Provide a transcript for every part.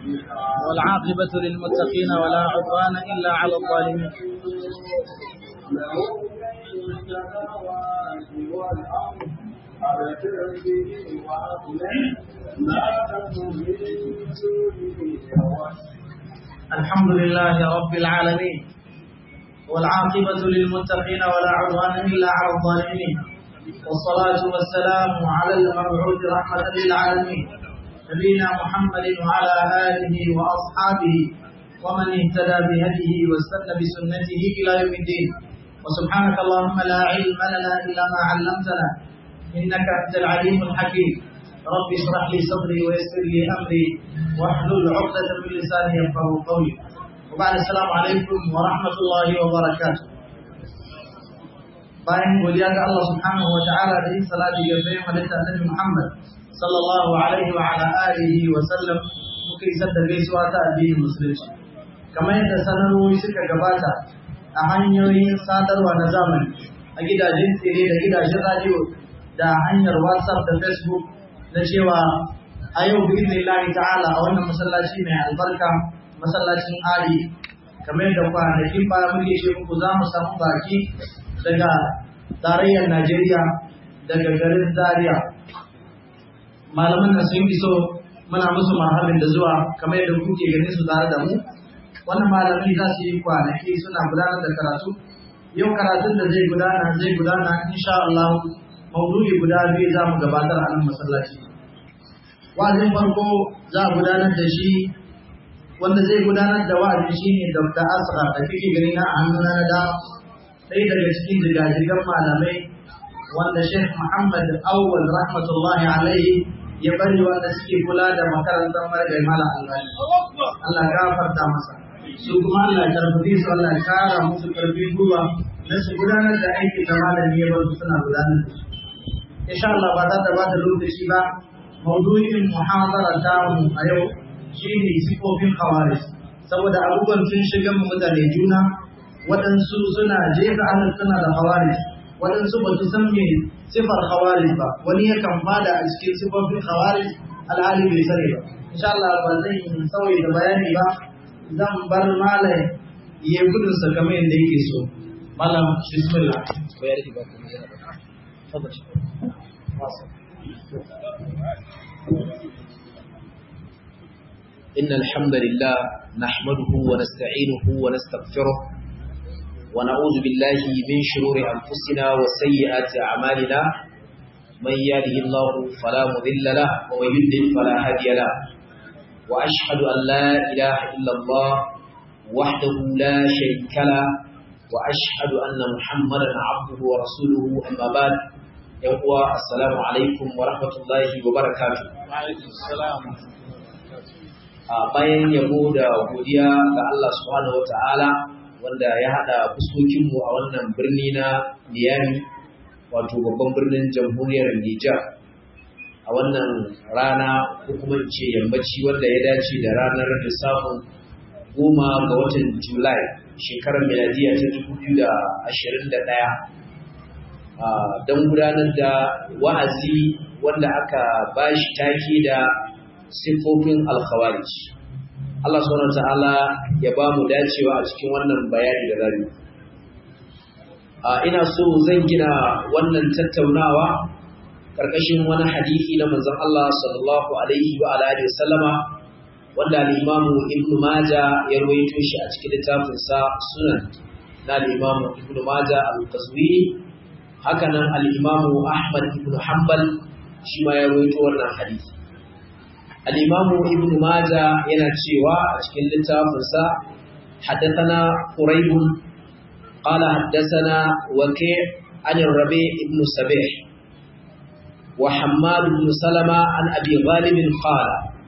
والعاقبة للمتقين ولا عدوان إلا على الظالمين الحمد لله رب العالمين والعاقبة للمتقين ولا عدوان إلا على الظالمين والصلاة والسلام على المبعوث رحمة للعالمين نبينا محمد وعلى آله وأصحابه ومن اهتدى بهديه واستنى بسنته إلى يوم الدين وسبحانك اللهم لا علم لنا إلا ما علمتنا إنك أنت العليم الحكيم رب اشرح لي صدري ويسر لي أمري واحلل عقدة من لساني يفقه قولي وبعد السلام عليكم ورحمة الله وبركاته bayan godiya ga Allah subhanahu wa ta'ala da yin salati ga bayan halitta annabi Muhammad sallallahu alaihi wa ala alihi wa sallam muka isar da gaisuwa ta addinin musulunci kamar yadda sanarwoyi suka gabata a hanyoyin sadarwa na zamani a gidajen tsere da gidajen radio da hanyar whatsapp da facebook na cewa a yau bi ta'ala a wannan masallaci mai albarka masallacin ali kamar da kwanakin baya muke ce muku za mu samu baki daga tarayyar Najeriya daga garin Zaria. Malaman nan sun iso muna musu marhabin da zuwa kamar yadda kuke ganin su tare da mu. Wannan malami za su yi kwanaki suna gudanar da karatu. Yau karatun da zai gudana zai gudana insha Allah maudu'i guda biyu za mu gabatar a nan masallaci. Wa'azin farko za a gudanar da shi wanda zai gudanar da wa'azi shine Dr. Asra da kike gani na a hannuna na da ɗaya daga cikin jigajigan malamai wanda Sheikh Muhammad Awwal rahmatullahi alaihi ya bari wanda suke kula da makarantar margai mala albani. Allah gafarta masa. Su kuma Allah karfafi su Allah kara musu karfin gwiwa na su gudanar da aikin da malami ya bar su suna gudanar da shi. Insha Allah ba za ta ba da lokaci ba maudu'in muhadara ta mu a yau shine sifofin khawarij saboda abubuwan sun shiga mu mutane juna waɗansu suna jefa ahlus suna da khawarij waɗansu ba su san me sifar khawarij ba wani yakan fada a cikin sifofin khawarij alhali bai sani ba insha Allah ba zan yi sauyi da bayani ba zan bar malam ya gudun sa kamar yadda yake so malam bismillah bayar ki ba ku yana إن الحمد لله نحمده ونستعينه ونستغفره ونعوذ بالله من شرور أنفسنا وسيئات أعمالنا من يهده الله فلا مضل له ومن يضلل فلا هادي له وأشهد أن لا إله إلا الله وحده لا شريك له وأشهد أن محمدا عبده ورسوله أما بعد يقوى السلام عليكم ورحمة الله وبركاته وعليكم السلام bayan yabo da godiya ga Allah subhanahu wataala wanda ya haɗa fuskokinmu a wannan birni na Niyami wato babban birnin jamhuriyar Nijar a wannan rana ko kuma in ce yammaci wanda ya dace da ranar lissafin goma ga watan Julai shekarar miladiya ta dubu biyu da ashirin da ɗaya don gudanar da wa'azi wanda aka bashi take da siffofin alkhawarij Allah subhanahu ta'ala ya ba mu dacewa a cikin wannan bayani da zamu ina so zan gina wannan tattaunawa karkashin wani hadisi na manzon Allah sallallahu alaihi wa alihi wasallama wanda al-Imam Ibn Majah ya rawaito shi a cikin littafin sa Sunan na al-Imam Ibn Majah al-Qazwini haka nan al-Imam Ahmad ibn Hanbal shi ma ya rawaito wannan hadisi الإمام ابن ماجه ينتشيوا أشكال للتافنسا حدثنا قريب قال حدثنا وكيع عن الربيع بن سبيح وحماد بن سلمة عن أبي غالب قال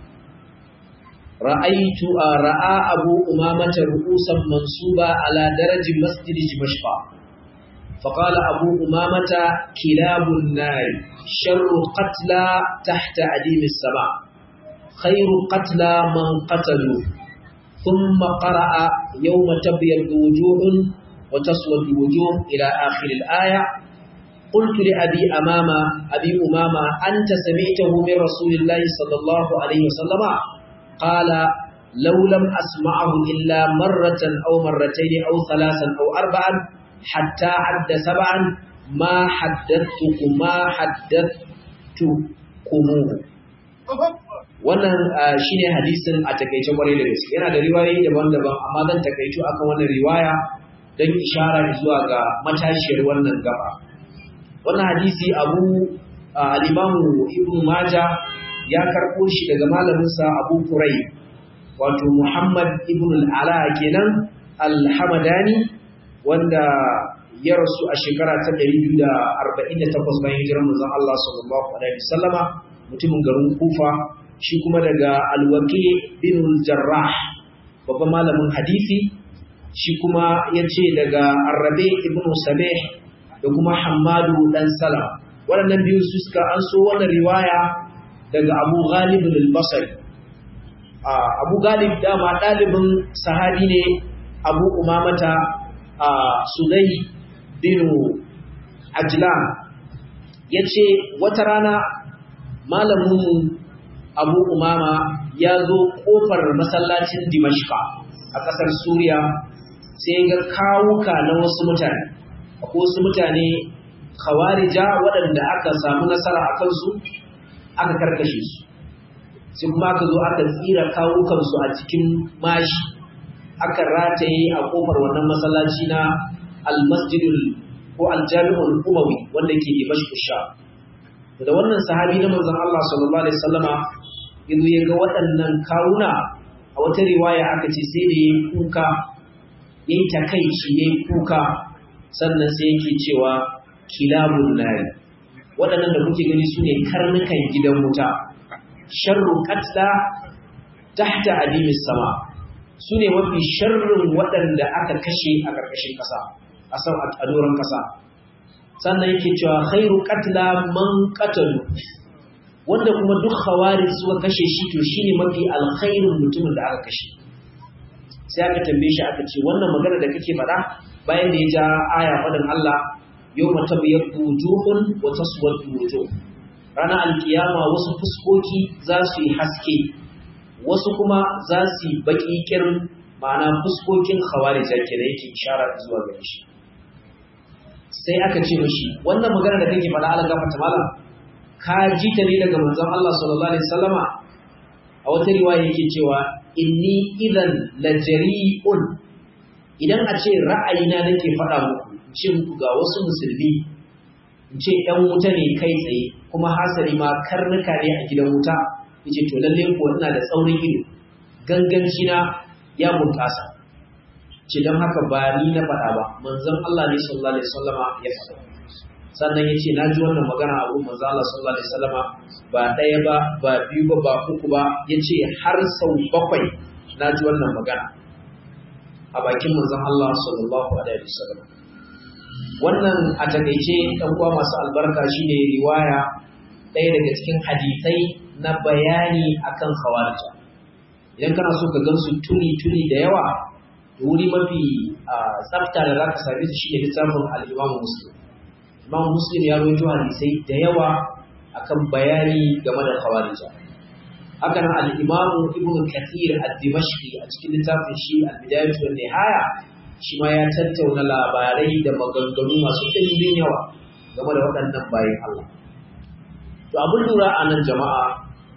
رأيت رأى أبو أمامة رؤوسا منصوبة على درج مسجد دمشق فقال أبو أمامة كلاب النار شر قتلى تحت عديم السماء خير قتلى من قتلوا ثم قرأ يوم تبيض وجوه وتسود وجوه إلى آخر الآية قلت لأبي أمامة أبي أمامة أنت سمعته من رسول الله صلى الله عليه وسلم قال law lam asma'ahu illa marratan aw marratayn aw thalathan aw arba'an hatta adda sab'an ma haddathtukum ma haddathtukum wannan shine hadisin a takeice kwarai da gaske yana da riwayoyi daban-daban amma zan takaitu akan wannan riwaya don ishara zuwa ga matashiyar wannan gaba wannan hadisi abu al-imamu ibnu maja ya karɓo shi daga malaminsa abu kurai wato muhammad ibn al-ala kenan al-hamadani wanda ya rasu a shekara ta 248 bayan hijirar manzon Allah sallallahu alaihi wasallama mutumin garin Kufa shi kuma daga al-Waqi bin al-Jarrah babban malamin hadisi shi kuma yace daga Arabi ibn Sabih da kuma Hammadu dan Salam waɗannan biyu su suka an so wannan riwaya daga Abu Ghalib al-Basri Abu Ghalib dama ɗalibin sahabi ne Abu Umamata Sudai bin Ajlan ya ce wata rana malamin Abu Umama ya zo ƙofar masallacin Dimashka a ƙasar Suriya sai ga kawuka na wasu mutane akwai wasu mutane khawarija waɗanda aka samu nasara a kansu aka karkashe su sai kuma aka zo aka tsira kawukansu a cikin mashi aka rataye a kofar wannan masallaci na almasjidul ko aljami'ul umawi wanda ke dimashq sha da wannan sahabi na manzon Allah sallallahu alaihi wasallama yazo ya ga waɗannan kawuna a wata riwaya aka ce sai da yayi kuka yayi takaici yayi kuka sannan sai yake cewa kilabun nari waɗannan da kuke gani sune karnukan gidan wuta sharru qatla tahta adimis sama su ne mafi sharrin waɗanda aka kashe a ƙarƙashin ƙasa a sau a doron ƙasa sannan yake cewa khairu qatla man qatalu wanda kuma duk khawarij suka kashe shi to shine mafi alkhairin mutumin da aka kashe sai aka tambaye shi aka ce wannan magana da kake faɗa bayan da ya ja aya faɗin Allah yawma tabyaddu wujuhun wa taswaddu wujuh ranar alkiyama wasu fuskoki za su yi haske wasu kuma za su yi baƙi ƙirin ma'ana fuskokin khawarija ke da yake ishara zuwa gare shi sai aka ce mashi wannan magana da kake faɗa Allah gafarta malam ka ji ta ne daga manzon Allah sallallahu alaihi wasallama a wata riwaya yake cewa inni idan lajari'un idan a ce ra'ayina nake faɗa muku ce muku ga wasu musulmi in ce ɗan wuta ne kai tsaye kuma hasari ma karnuka ne a gidan wuta yace to lalle ko ina da tsaurin ido ganganci na ya bunƙasa ce don haka ba ni na faɗa ba manzon Allah ne sallallahu alaihi wasallama ya faɗa sannan yace na ji wannan magana a gurin manzon Allah sallallahu alaihi wasallama ba ɗaya ba ba biyu ba ba uku ba yace har sau bakwai na ji wannan magana a bakin manzon Allah sallallahu alaihi wasallam wannan a takaice ɗan uwa masu albarka shine riwaya ɗaya daga cikin hadisai na bayani akan khawarija idan kana so ka gansu tuni tuni da yawa da wuri mafi tsafta da zaka same su shine littafin al-Imam Muslim Imam Muslim ya rawaito hadisai da yawa akan bayani game da khawarija haka nan al-Imam Ibn Kathir ad-Dimashqi a cikin littafin shi al-Bidayah wa Nihaya shi ma ya tattauna labarai da maganganu masu ɗimbin yawa game da waɗannan bayan Allah to abin lura a nan jama'a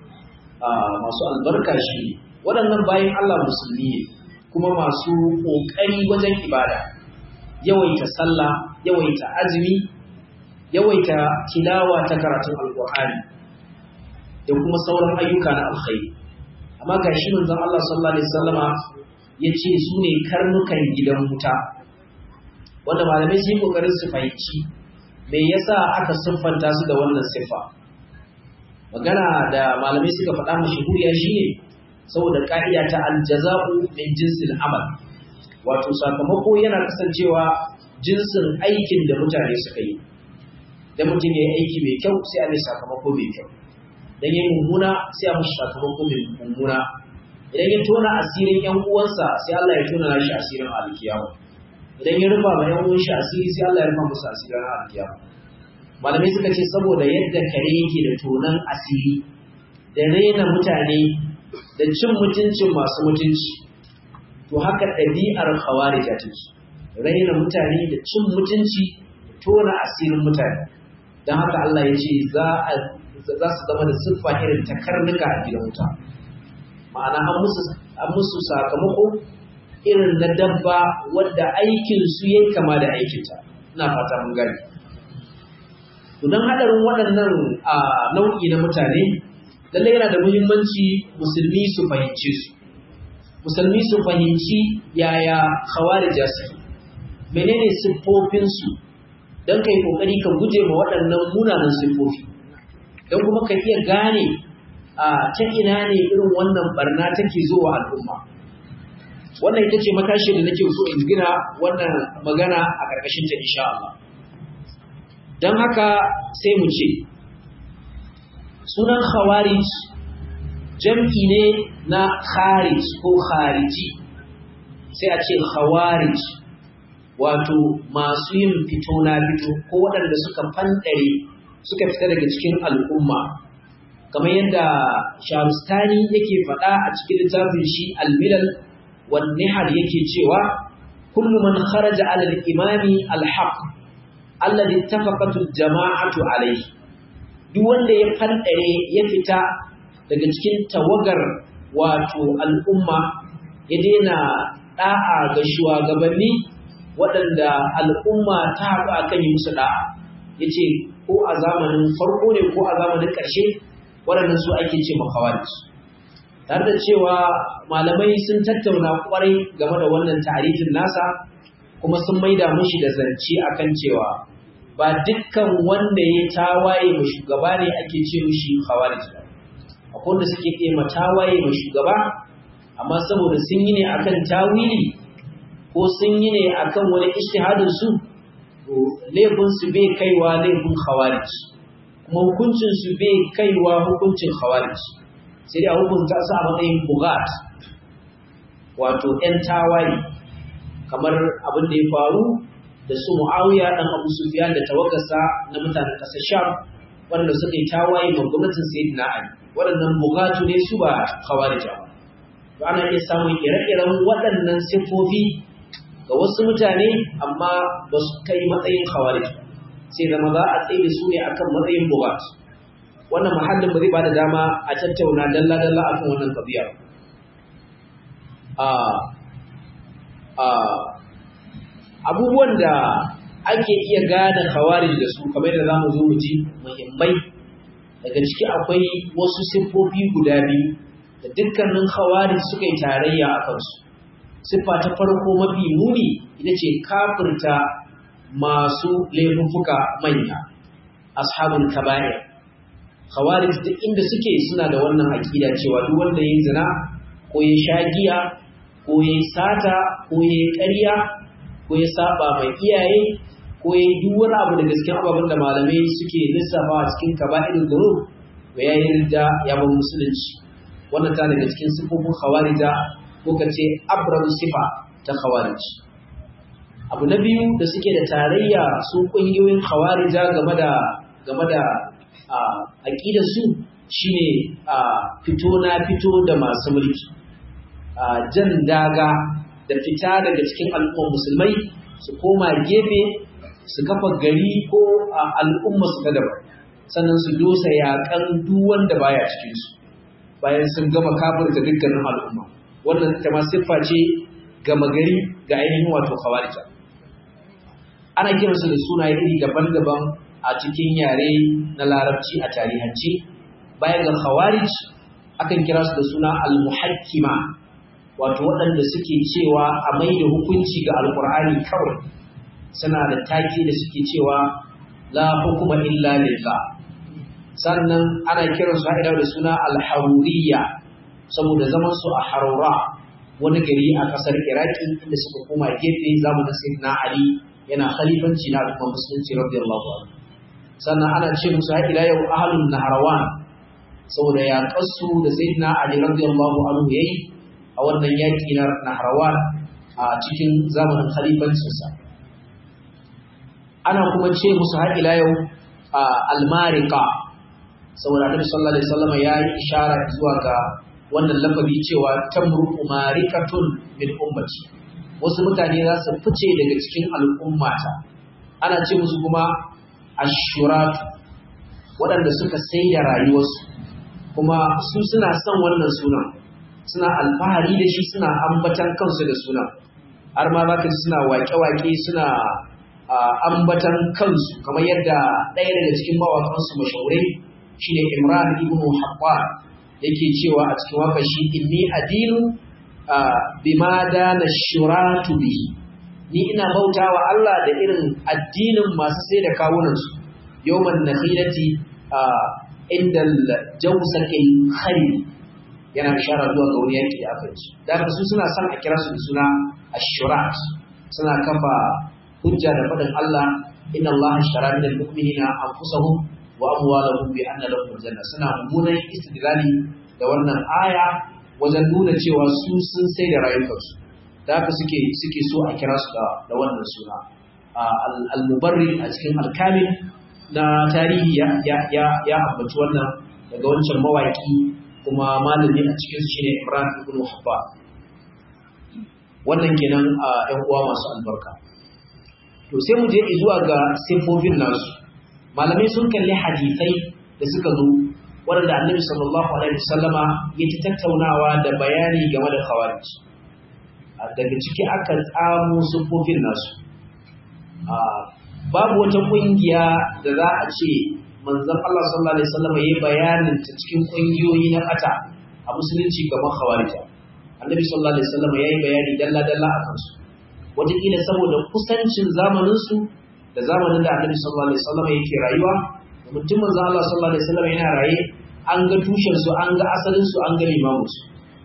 masu albarka shi waɗannan bayan Allah musulmi ne kuma masu ƙoƙari wajen ibada yawaita sallah yawaita azumi yawaita tilawa ta karatun alƙur'ani da kuma sauran ayyuka na alkhairi amma ga shi manzon Allah sallallahu alaihi wasallama ya ce su ne karnukan gidan wuta wanda malamai sun yi ƙoƙarin su fahimci me yasa aka siffanta su da wannan siffa magana da malamai suka faɗa mashahuriya shine saboda ka'ida ta aljaza'u min jinsil amal wato sakamako yana kasancewa jinsin aikin da mutane suka yi da mutum ya yi aiki mai kyau sai a mai sakamako mai kyau dan yayi mummuna sai a mashi sakamako mai mummuna idan ya tona asirin yan uwansa sai Allah ya tona shi asirin alkiyama idan ya rufa ma yan uwan shi asiri sai Allah ya rufa musu asirin alkiyama malamai suka ce saboda yadda kare yake da tonan asiri da raina mutane da cin mutuncin masu mutunci to haka ɗabi'ar khawarija take raina mutane da cin mutunci tona asirin mutane don haka Allah ya ce za su zama da siffa irin ta karnuka a gidan wuta ma'ana an musu sakamako irin na dabba wadda aikin su yayi kama da aikinta ina fata mun gani to don haɗarin waɗannan nau'i na mutane lallai yana da muhimmanci musulmi su fahimce su musulmi su fahimci yaya khawarija suke menene siffofinsu don ka yi ƙoƙari ka guje ma waɗannan munanan siffofi don kuma ka iya gane a ta ina ne irin wannan barna take zuwa al'umma wannan ita ce matashi da nake so in gina wannan magana a ƙarƙashin ta insha Allah don haka sai mu ce sunan khawarij jam'i ne na kharij ko khariji sai a ce khawarij wato masu yin fito na fito ko waɗanda suka fanɗare suka fita daga cikin al'umma kamar yadda shamstani yake faɗa a cikin littafin shi almilal wan nihar yake cewa kullu man kharaja ala al-imami al-haq alladhi ittafaqatu jama'atu alayhi duk wanda ya fanɗare ya fita daga cikin tawagar wato al'umma ya daina da'a ga shugabanni waɗanda al'umma ta haɗu a kan yi musu ɗa'a ya ce ko a zamanin farko ne ko a zamanin ƙarshe waɗannan su ake ce makawaris tare da cewa malamai sun tattauna ƙwarai game da wannan tarihin nasa kuma sun maida mushi da zance akan cewa ba dukkan wanda ya tawaye ma shugaba ne ake ce mushi khawarij ba akwai wanda suke iya ma tawaye ma shugaba amma saboda sun yi ne akan tawili ko sun yi ne akan wani ijtihadin su to laifin su bai kaiwa laifin khawarij kuma hukuncin su bai kaiwa hukuncin khawarij sai dai a hukunta su a matsayin bugat wato ƴan tawaye kamar abin da ya faru da su Muawiya dan Abu Sufyan da tawagarsa na mutanen ƙasar Sham wanda suka yi tawaye ma gwamnatin Sayyidina Ali waɗannan bugatu ne su ba khawarija ba to ana iya samun ire-iren waɗannan siffofi ga wasu mutane amma ba su kai matsayin khawarij sai zama za a tsaye da su ne akan matsayin bugat wannan mahallin ba zai bada dama a tattauna dalla-dalla akan wannan kabiya abubuwan da ake iya gane khawarij da su kamar da zamu zo mu ji muhimmai daga ciki akwai wasu siffofi guda biyu da dukkanin khawarij suka yi tarayya a kansu siffa ta farko mafi muni ita ce kafirta masu laifuffuka manya ashabul kaba'ir khawarij duk inda suke suna da wannan aqida cewa duk wanda yayin zina ko ya sha giya ko ya sata ko ya ƙarya ko ya saba mai iyaye ko ya duk wani abu da gaskiya ababen da malamai suke lissafa a cikin kaba'irul dhunub to yayi ridda ya bar musulunci wannan ta daga cikin sifofin khawarija ko ka ce abramu sifa ta khawarij abu na biyu da suke da tarayya su kungiyoyin khawarija game da game da aqidar su shine fito na fito da masu mulki jan daga da fita daga cikin al'ummar musulmai su koma gefe su kafa gari ko al'umma su ta daban sannan su dosa yakan duk wanda baya cikin su bayan sun gama kafirta dukkanin al'umma wannan ta ma siffa ce gama gari ga ainihin wato khawarija ana kiransu da sunaye iri daban-daban a cikin yare na larabci a tarihance bayan ga khawarij akan kira su da suna al-muhakkima wato waɗanda suke cewa a mai da hukunci ga alkur'ani kawai suna da taki da suke cewa la hukuma illa lillah sannan ana kiransu ha'ida da suna al-haruriyya saboda zaman su a harura wani gari a ƙasar iraki inda suka koma gefe zamanin sayyidina ali yana khalifanci na al'umma musulunci radiyallahu anhu sannan ana ce musu har ila yau ahlun naharawan saboda ya kasu da sayyidina ali radiyallahu anhu yayi a wannan yaki na naharawan a cikin zamanin khalifancinsa ana kuma ce musu har ila yau almarika saboda annabi sallallahu alaihi wasallam ya yi ishara zuwa ga wannan lafazi cewa tamruqu marikatun min ummati wasu mutane za su fice daga cikin al'ummata ana ce musu kuma ashuratu waɗanda suka sai da rayuwarsu kuma su suna son wannan sunan suna alfahari da shi suna ambatan kansu da sunan har ma za ka ji suna waƙe-waƙe suna ambatan kansu kamar yadda ɗaya daga cikin mawaƙansu mashahurai shine imran ibn haqqan yake cewa a cikin waƙar shi inni adinu bima dana shuratu bihi ni ina bautawa Allah da irin addinin masu sai da kawunansu yawman nakhilati inda jawsakil kharib yana ishara zuwa ga wani yaki da aka yi da haka su suna son a kira su da suna ashurat suna kafa hujja da faɗin Allah inna Allah ashtara min al-mu'minina anfusahum wa amwalahum bi anna lahum janna suna mummunan istidlali da wannan aya wajen nuna cewa su sun sai da rayukansu da haka suke suke so a kira su da wannan suna al-mubarri a cikin al-kamil na tarihi ya ya ya ambaci wannan daga wancan mawaki kuma malami a cikin su shine Imran ibn Habba wannan kenan a ƴan uwa masu albarka to sai mu je zuwa ga sifofin nasu malamai sun kalli hadisai da suka zo waɗanda annabi sallallahu alaihi wasallama ya ci tattaunawa da bayani game da khawarij daga ciki aka tsamo sifofin nasu babu wata ƙungiya da za a ce manzon Allah sallallahu alaihi wasallam yayi bayanin ta cikin kungiyoyi na kata a musulunci gaban khawarija annabi sallallahu alaihi wasallam yayi bayani dalla dalla akan su wataƙila saboda kusancin zamanin su da zamanin da annabi sallallahu alaihi wasallam yake rayuwa mutum manzon Allah sallallahu alaihi wasallam yana raye an ga tushen su an ga asalin su an ga limamin su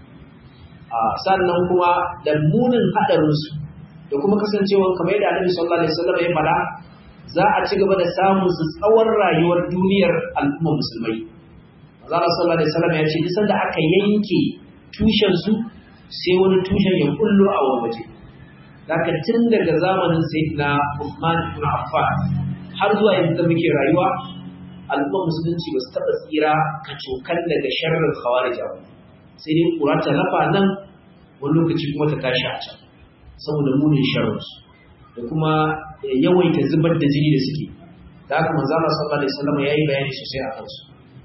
a sannan kuma da munin hadarin su da kuma kasancewa kamar yadda annabi sallallahu alaihi wasallam ya faɗa za a ci gaba da samun su tsawon rayuwar duniyar al'umma musulmai. Azara sallallahu alaihi wasallam ya ce duk sanda aka yanke tushen su sai wani tushen ya kullo a wani waje. Daga tun daga zamanin Sayyidina Uthman ibn Affan har zuwa yanzu da muke rayuwa al'umma musulunci ba su taɓa tsira kacokan daga sharrin khawarija ba. Sai dai kura ta lafa nan wani lokaci kuma ta tashi a can saboda munin sharrinsu. da kuma yawaita zubar da jini da suke da haka manzo Allah sallallahu alaihi wasallam yayi bayani sosai a kansu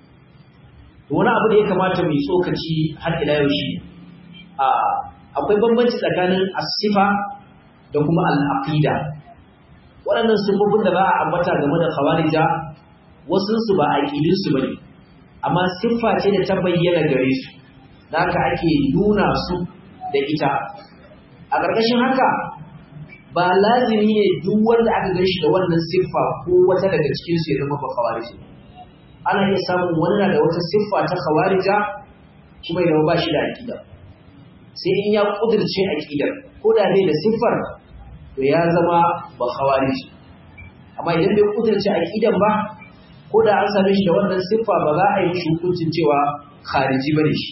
to wani abu da ya kamata mu yi tsokaci har ila yau shi a akwai bambanci tsakanin as-sifa da kuma al-aqida waɗannan sifofin da za a ambata game da khawarija wasu su ba aqidin su bane amma siffa ce da ta bayyana gare su da haka ake nuna su da ita a ƙarƙashin haka ba lazimi ne duk wanda aka gan shi da wannan siffa ko wata daga cikin su ya zama ba khawariji ana iya samun wani na da wata siffa ta khawarija kuma ya ba shi da aqida sai in ya kudirce aqidar ko da bai da siffar to ya zama ba khawariji amma idan bai kudirce aqidan ba ko da an same shi da wannan siffa ba za a yi mishi hukuncin cewa khariji bane shi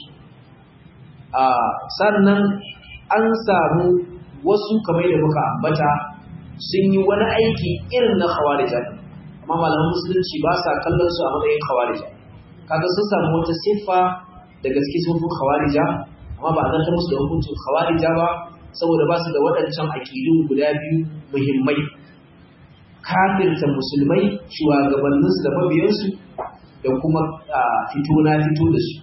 a sannan an samu wasu kamar da muka ambata sun yi wani aiki irin na khawarija amma malaman musulunci ba sa kallon su a matsayin khawarija kaga sun samu wata siffa da gaske sun fi khawarija amma ba a zartar musu da hukuncin khawarija ba saboda ba su da waɗancan aƙidu guda biyu muhimmai kafirta musulmai shugabanninsu da mabiyansu da kuma fito na fito da su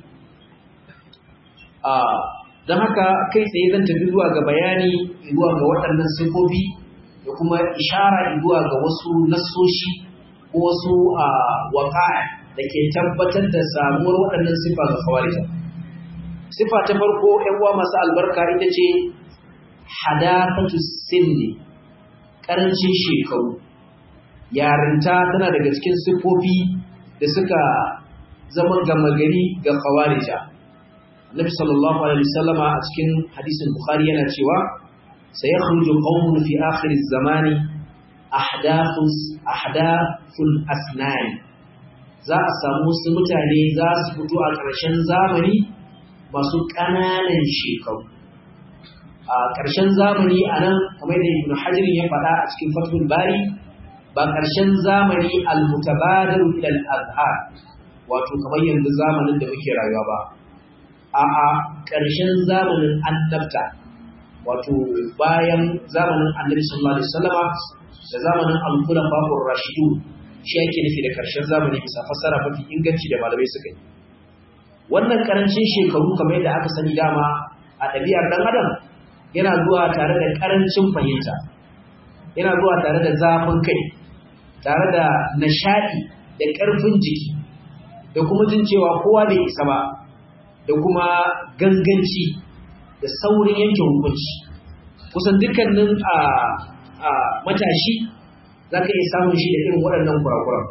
don haka kai tsaye zan tafi zuwa ga bayani zuwa ga waɗannan sifofi da kuma ishara zuwa ga wasu nassoshi ko wasu waka da ke tabbatar da samuwar waɗannan sifa ga kawarita. Sifa ta farko ‘yan uwa masu albarka ita ce hadafatu sinni ƙarancin shekaru. Yarinta tana daga cikin sifofi da suka zama gama gari ga kawarita. Nabi sallallahu alaihi wasallam a cikin hadisin Bukhari yana cewa sayakhruju qaumun fi akhir az-zamani ahdathus ahdathul asnan za a samu su mutane za su fito a ƙarshen zamani masu ƙananan shekaru a ƙarshen zamani a nan kamar da ibn hajar ya faɗa a cikin fathul bari ba ƙarshen zamani al-mutabadiru ila al-azhar wato kamar yanzu zamanin da muke rayuwa ba a a ƙarshen zamanin annabta wato bayan zamanin annabi sallallahu alaihi wasallama da zamanin al-khulafa'ur rashidun shi yake nufi da ƙarshen zamani bisa fassara mafi inganci da malamai suka yi wannan karancin shekaru kamar yadda aka sani dama a ɗabi'ar ɗan adam yana zuwa tare da karancin fahimta yana zuwa tare da zafin kai tare da nishaɗi da ƙarfin jiki da kuma jin cewa kowa bai isa ba da kuma ganganci da saurin yanke hukunci kusan dukkanin a matashi za ka iya samun shi da irin waɗannan kurakuran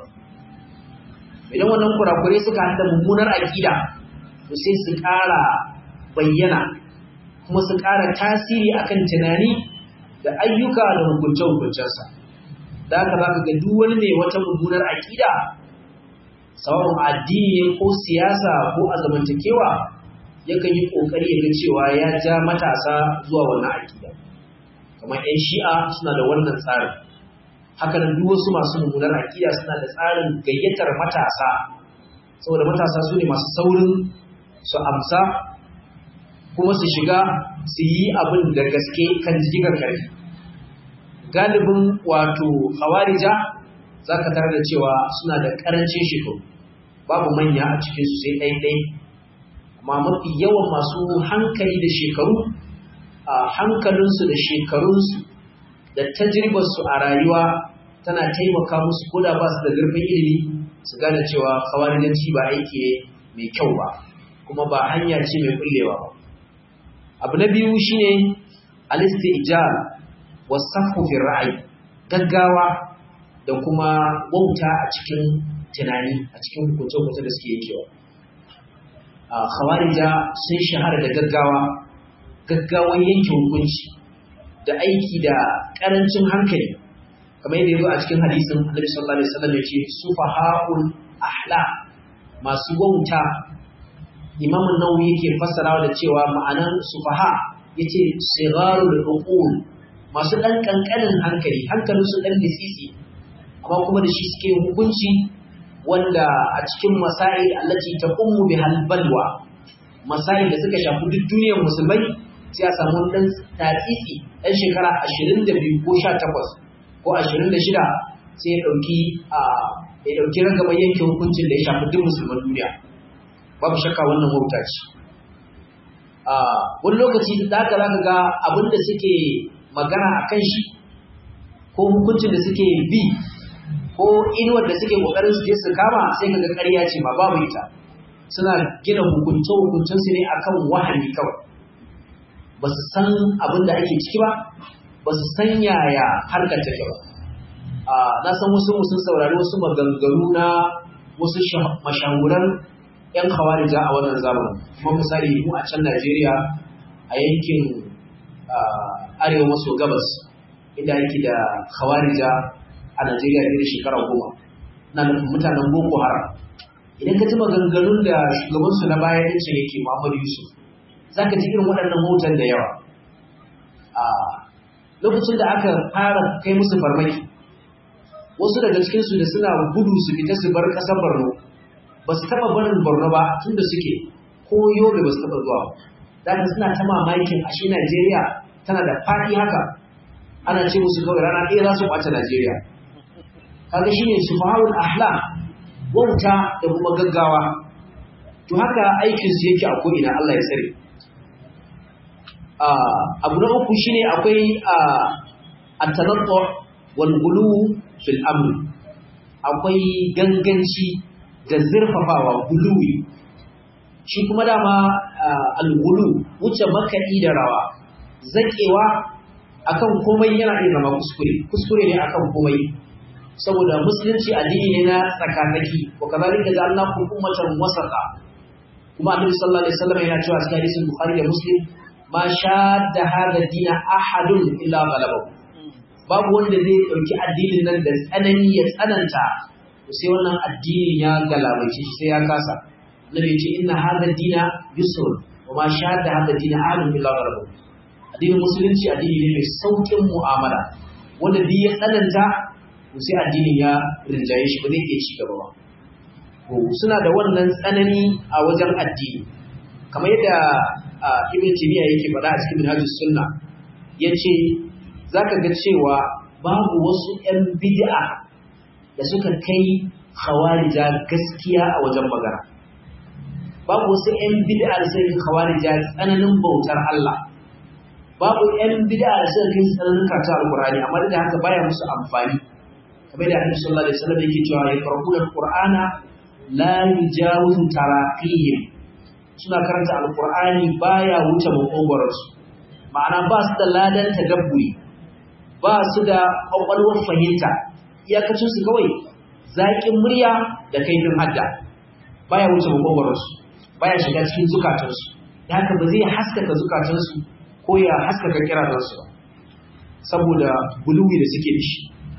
idan wannan kurakurai suka haɗa mummunar aƙida to sai su ƙara bayyana kuma su ƙara tasiri akan tunani da ayyuka da hukunce-hukuncensa da haka za ka ga duk wani mai wata mummunar aƙida sawa'un addini ne ko siyasa ko a zamantakewa yakan yi ƙoƙari ya ga cewa ya ja matasa zuwa wannan aƙida kamar 'yan shi'a suna da wannan tsarin haka nan duk wasu masu mummunar aƙida suna da tsarin gayyatar matasa saboda matasa su ne masu saurin su amsa kuma su shiga su yi abin da gaske kan jigar karfi galibin wato hawarija za ka tare da cewa suna da ƙarancin shekaru babu manya a cikinsu sai ɗaiɗai amma mafi yawan masu hankali da shekaru a hankalinsu da shekarunsu da tajribarsu a rayuwa tana taimaka musu ko da ba su da zurfin ilimi su gane cewa kawarijanci ba aiki mai kyau ba kuma ba hanya ce mai kullewa ba abu na biyu shine al-istijal wasafu fi ra'ayi gaggawa da kuma wauta a cikin tunani a cikin hukunce-hukunce da suke yankewa a khawarija sun shahara da gaggawa gaggawan yanke hukunci da aiki da karancin hankali kamar yadda yazo a cikin hadisin Annabi sallallahu alaihi wasallam yace sufahaul ahla masu wauta Imam an-Nawawi yake fassarawa da cewa ma'anan sufaha yace sigarul uqul masu dan kankanin hankali hankalin su dan disisi amma kuma da shi suke hukunci wanda a cikin masail allati taqummu bihal balwa masail da suka shafi duk duniyar musulmai sai a samu dan tatsitsi dan shekara 22 ko 18 ko 26 sai ya dauki a ya dauki ragaban yanke hukuncin da ya shafi duk musulman duniya babu shakka wannan wauta ce a wani lokaci da haka zaka ga abin da suke magana akan shi ko hukuncin da suke bi ko inuwar da suke kokarin su je su kama sai kaga ƙarya ce ma babu ita suna gina hukunce hukuncin su ne akan wahani kawai ba su san abin da ake ciki ba ba su san yaya harkar take ba na san wasu sun saurari wasu maganganu na wasu mashahuran 'yan khawarija a wannan zamanin kuma misali mu a can Najeriya a yankin arewa maso gabas inda yake da khawarija a Najeriya fiye da shekara goma na nufin mutanen Boko Haram idan ka ji maganganun da shugabansu na baya ɗin yake Muhammadu Yusuf za ka ji irin waɗannan motan da yawa lokacin da aka fara kai musu farmaki wasu daga cikinsu da suna gudu su fita su bar ƙasar Borno ba su taɓa barin Borno ba tun da suke ko Yobe ba su taɓa zuwa ba za suna ta mamakin ashe Najeriya tana da faɗi haka ana ce musu kawai rana ɗaya za su ɓace Najeriya kaga shine subhanul ahlam wauta da kuma gaggawa to haka aikin su yake a ko'ina Allah ya tsare abu na uku shine akwai at-tanattu wal ghulu fil amr akwai ganganci da zurfafawa guluwi shi kuma dama al-ghulu wuce makaɗi da rawa zakewa akan komai yana iya zama kuskure kuskure ne akan komai saboda musulunci addini ne na tsakatsaki wa kazalika ja'alnakum ummatan wasata kuma annabi sallallahu alaihi wasallam yana cewa cikin hadisin bukhari da muslim ma shadda hadha dina ahadun illa ghalabahu babu wanda zai dauki addinin nan da tsanani ya tsananta sai wannan addinin ya galabaice shi sai ya kasa annabi ya ce inna hadha dina yusr wa ma shadda hadha dina ahadun illa ghalabahu addinin musulunci addini ne mai saukin mu'amala wanda duk ya tsananta to sai addinin ya rinjaye shi ba zai iya ci gaba ba to suna da wannan tsanani a wajen addini kamar yadda ibn timiya yake faɗa a cikin minhajus sunna yace zaka ga cewa babu wasu 'yan bid'a da suka kai khawarija gaskiya a wajen magana babu wasu 'yan bid'a da suka kai khawarija tsananin bautar Allah babu 'yan bid'a da suka kai tsananin karatu alqur'ani amma da haka baya musu amfani kamar da Annabi sallallahu alaihi wasallam yake cewa ya qara'una alqur'ana la yujawizu taraqihim suna karanta alqur'ani baya wuce makogoransu ma'ana ba su da ladan tadabburi ba su da kwakwalwar fahimta iyakacin su kawai zaƙin murya da kaifin hadda baya wuce makogoransu baya shiga cikin zukatansu da haka ba zai haskaka zukatansu ko ya haskaka kiranansu ba saboda buluwi da suke da shi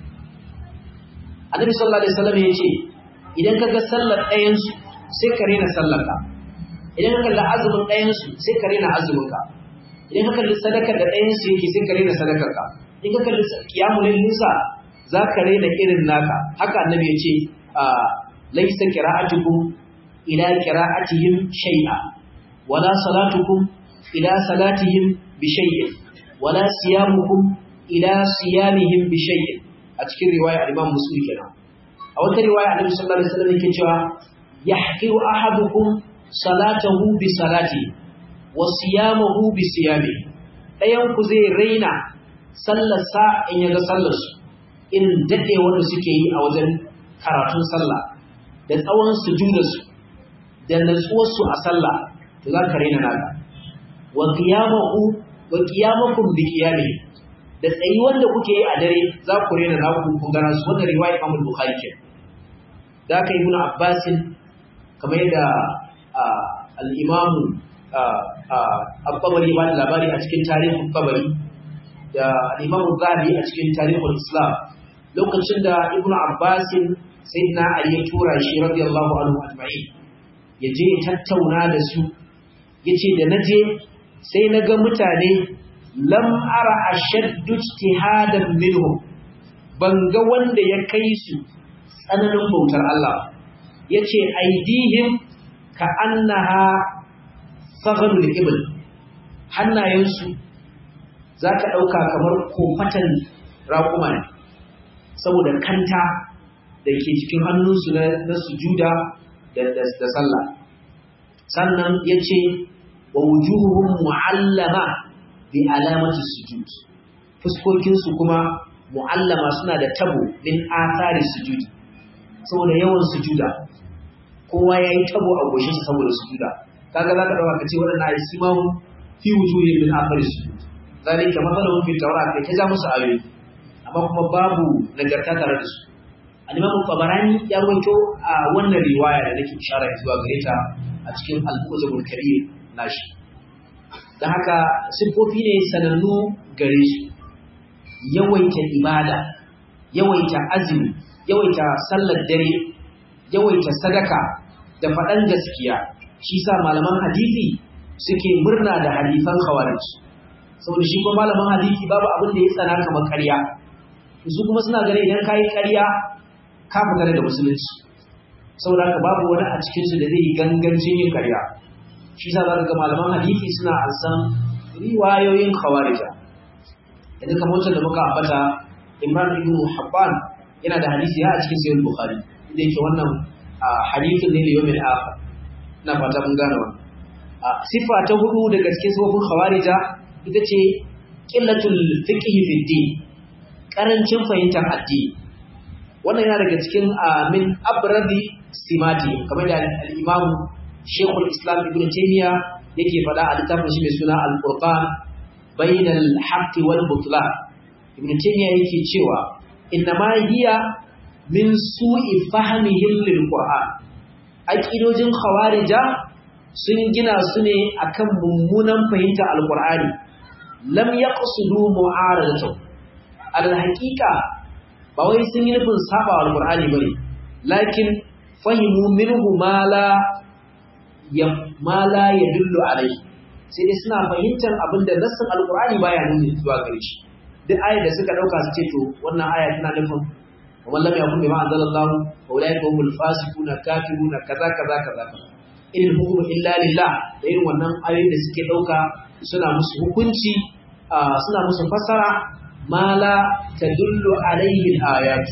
annabi sallallahu alaihi wasallam ya ce idan ka ga sallar ɗayansu sai ka rena sallar ka idan ka kalli azumin ɗayansu sai ka rena azumin ka idan ka kalli sadakar da ɗayansu yake sai ka rena sadakar ka in ka kalli kiyamul linsa za ka rena irin naka haka annabi ya ce laisa qira'atukum ila qira'atihim shay'a wala salatukum ila salatihim bi shay'in wala siyamukum ila siyamihim bi shay'in a cikin riwaya al-Imam Muslim kenan a wata riwaya Annabi sallallahu alaihi wasallam yake cewa yahqiru ahadukum salatahu bi salati wa siyamahu bi siyami dayan ku zai raina sallar sa in yaga sallar su irin dade wanda suke yi a wajen karatun sallah da tsawon sujudar su da natsuwar su a sallah to za ka raina naka wa qiyamahu wa qiyamakum bi qiyamihi da tsayi wanda kuke yi a dare za ku rena naku kun gana su wannan riwaya Imam Bukhari ke da aka Ibn Abbas kamar yadda al-Imam Al-Tabari ba da labari a cikin tarihin Tabari da al-Imam Zahabi a cikin tarihin Islam lokacin da Ibn Abbas sayyidina Ali ya tura shi radiyallahu anhu ajma'in ya je tattauna da su yace da naje sai na ga mutane lam ara ashaddu ijtihadan minhum ban ga wanda ya kai su tsananin bautar Allah yace aidihim ka annaha saghlul ibl hannayensu zaka dauka kamar kofatan raƙuma ne saboda kanta da ke cikin hannunsu na sujuda da sallah sannan yace wa wujuhuhum mu'allama bi alamati sujud fuskokin su kuma muallama suna da tabo min athari sujudi saboda yawan sujuda kowa yayi tabo a goshin sa saboda sujuda kaga zaka dauka kace wadannan ayi simahu fi wujuhi min athari sujud zalika mathaluhum fi tawrat kai kaza musu ayoyi amma kuma babu nagarta tare da su al-imam tabarani ya rawaito a wannan riwaya da nake ishara zuwa gare ta a cikin al-muzabul karim nashi da haka siffofi ne sanannu gare su yawaita ibada yawaita azumi yawaita sallar dare yawaita sadaka da faɗan gaskiya shi sa malaman hadisi suke murna da hadisan khawarij saboda shi kuma malaman hadisi babu abin da ya tsana kamar ƙarya su kuma suna gane idan ka yi ƙarya ka fita daga musulunci saboda haka babu wani a cikinsu da zai yi gangancin yin ƙarya shi sa za ga malaman hadisi suna ansan riwayoyin khawarija idan kamar wancan da muka ambata Imran ibn Habban yana da hadisi ya a cikin sahih Bukhari inda yake wannan hadisin ne liyo min akhar ina fata mun gane wannan sifa ta hudu daga cikin sifofin khawarija ita ce qillatul fiqh fi din karancin fahimtar addini wannan yana daga cikin min abradi simati kamar da al-Imam Sheikhul Islam Ibn Taymiyyah yake faɗa a littafin shi mai suna Al-Qur'an bainal haqqi wal butlan. Ibn Taymiyyah yake cewa innama hiya min su'i fahmihim lil Qur'an. Aqidojin Khawarija sun gina su ne akan mummunan fahimta Al-Qur'ani. Lam yaqsudu mu'aradatu. Al haqiqa ba wai sun yi nufin saba Al-Qur'ani bane. Lakin fahimu minhu ma la ya ma la yadullu alai sai dai suna fahimtar abin da nassin alqur'ani baya nuni zuwa gare shi duk ayar da suka dauka su ce to wannan aya tana nufin wa man lam yakun bima anzalallahu fa ulaika humul fasiquna kafiruna kaza kaza kaza in hukmu illa lillah da irin wannan ayoyin da suke dauka suna musu hukunci suna musu fassara ma la tadullu alaihi al-ayat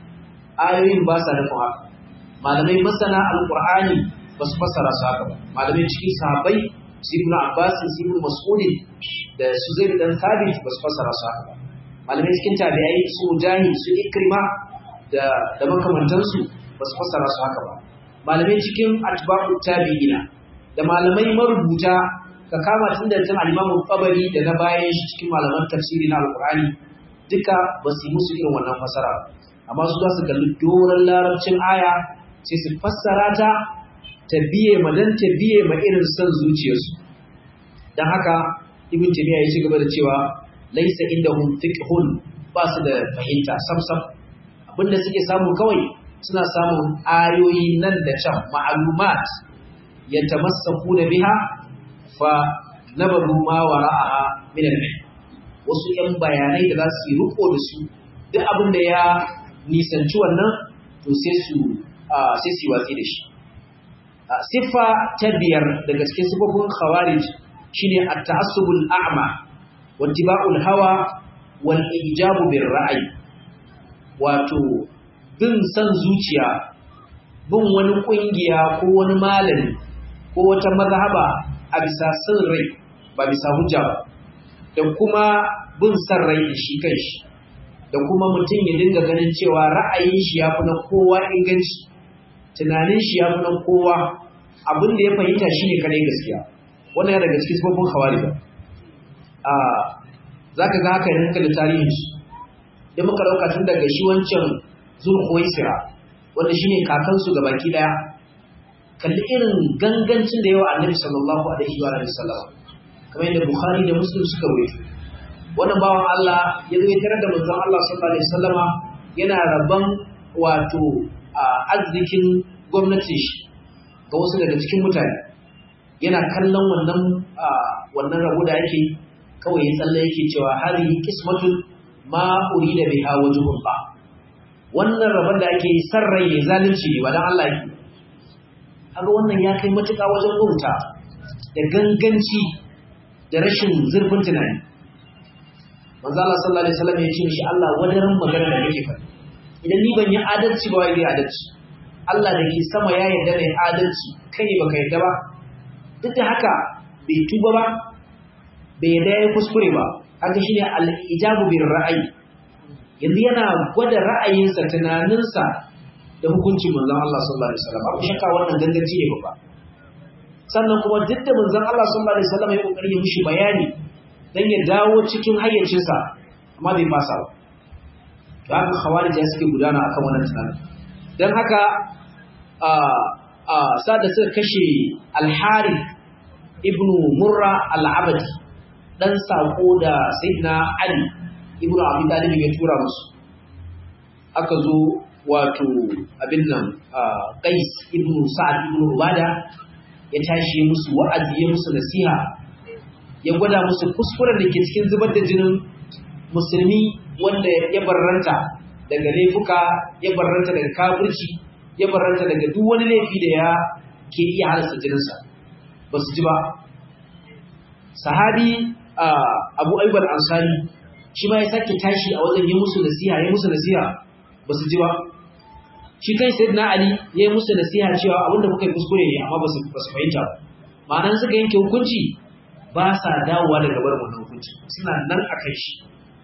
ayoyin ba sa nufin haka malamai masana alqur'ani ba su fassara su haka ba malamai cikin sahabbai su ibn abbas su ibn mas'ud da su zaid dan thabit ba su fassara su haka ba malamai cikin tabi'ai su mujahid su ikrima da da makamantansu ba su fassara su haka ba malamai cikin atba'u tabi'ina da malamai marubuta ka kama tun da tun al-imamu tabari da na bayan shi cikin malaman tafsiri na alqur'ani duka ba su yi musu irin wannan fassara ba amma su za su kalli doron larabcin aya sai su fassara ta ta biye ma dan ta biye ma irin son zuciyarsu dan haka ibn taymiya ya ci gaba da cewa laysa indahum fiqhun ba su da fahimta samsam abinda suke samu kawai suna samun ayoyi nan da can ma'lumat yatamassaku da biha fa nabadu ma wara'aha min al-ilm wasu yan bayanai da za su yi riko da su duk abin da ya nisanci wannan to sai su sai su watsi da shi siffa ta biyar daga cikin sifofin khawarij shine at-ta'assubul a'ma wa ittiba'ul hawa wal ijabu bir ra'yi wato bin san zuciya bin wani kungiya ko wani malami ko wata mazhaba a bisa san rai ba bisa hujja ba da kuma bin san rai shi kanshi da kuma mutum ya dinga ganin cewa ra'ayin shi ya fi na kowa inganci tunanin shi ya fi na kowa abin da ya fahimta shi ne kadai gaskiya wannan ya daga cikin sifofin hawariba a za ka ga haka yanka da tarihin shi da muka ɗauka tun daga shi wancan zulhuwaisira wanda shi ne kakansu ga baki ɗaya kalli irin gangancin da yawa annabi sallallahu alaihi wa sallam kamar yadda bukhari da muslim suka rawaito wannan bawan Allah ya zo ya tarar da manzon Allah sallallahu alaihi wasallama yana rabon wato arzikin gwamnatin shi ga wasu daga cikin mutane yana kallon wannan wannan rabo da yake kawai ya tsalle yake cewa harihi qismatun ma urida biha wajhullah wannan rabon da ake yi san rai ne zalunci ne ba dan Allah yake kaga wannan ya kai matuƙa wajen wauta da ganganci da rashin zurfin tunani manzo Allah sallallahu alaihi wasallam ya ce mishi Allah wadaran magana da nake faɗi idan ni ban yi adalci ba wai adalci Allah da ke sama ya yarda da adalci kai ne baka yarda ba duk da haka bai tuba ba bai yarda ya kuskure ba haka shine al-ijabu bir ra'ayi yanzu yana gwada ra'ayinsa tunaninsa da hukuncin manzon Allah sallallahu alaihi wasallam abu shakka wannan gangaci ne babba sannan kuma duk da manzon Allah sallallahu alaihi wasallam ya kokari ya mishi bayani dan ya dawo cikin hayyacinsa amma bai fasa ba to haka khawarij ya suke gudana akan wannan tunanin dan haka a a sada suka kashe al-harith ibnu murra al-abadi dan sako da sayyidina ali ibnu abi talib ya tura musu aka zo wato abin nan qais ibnu sa'ad ibnu ubada ya tashi musu wa'azi ya musu nasiha ya gwada musu kuskuren da ke cikin zubar da jinin musulmi wanda ya barranta daga laifuka ya barranta daga kafirci ya barranta daga duk wani laifi da ya ke iya halasta jininsa ba su ji ba sahabi abu aibar ansari shi ma ya sake tashi a wajen yi musu nasiha ya musu nasiha ba su ji ba shi kai sai na ali ya yi musu nasiha cewa abinda kuka yi kuskure ne amma ba su fahimta ba ma'anan suka yanke hukunci ba sa dawowa daga barin wannan hukunci suna nan a kai shi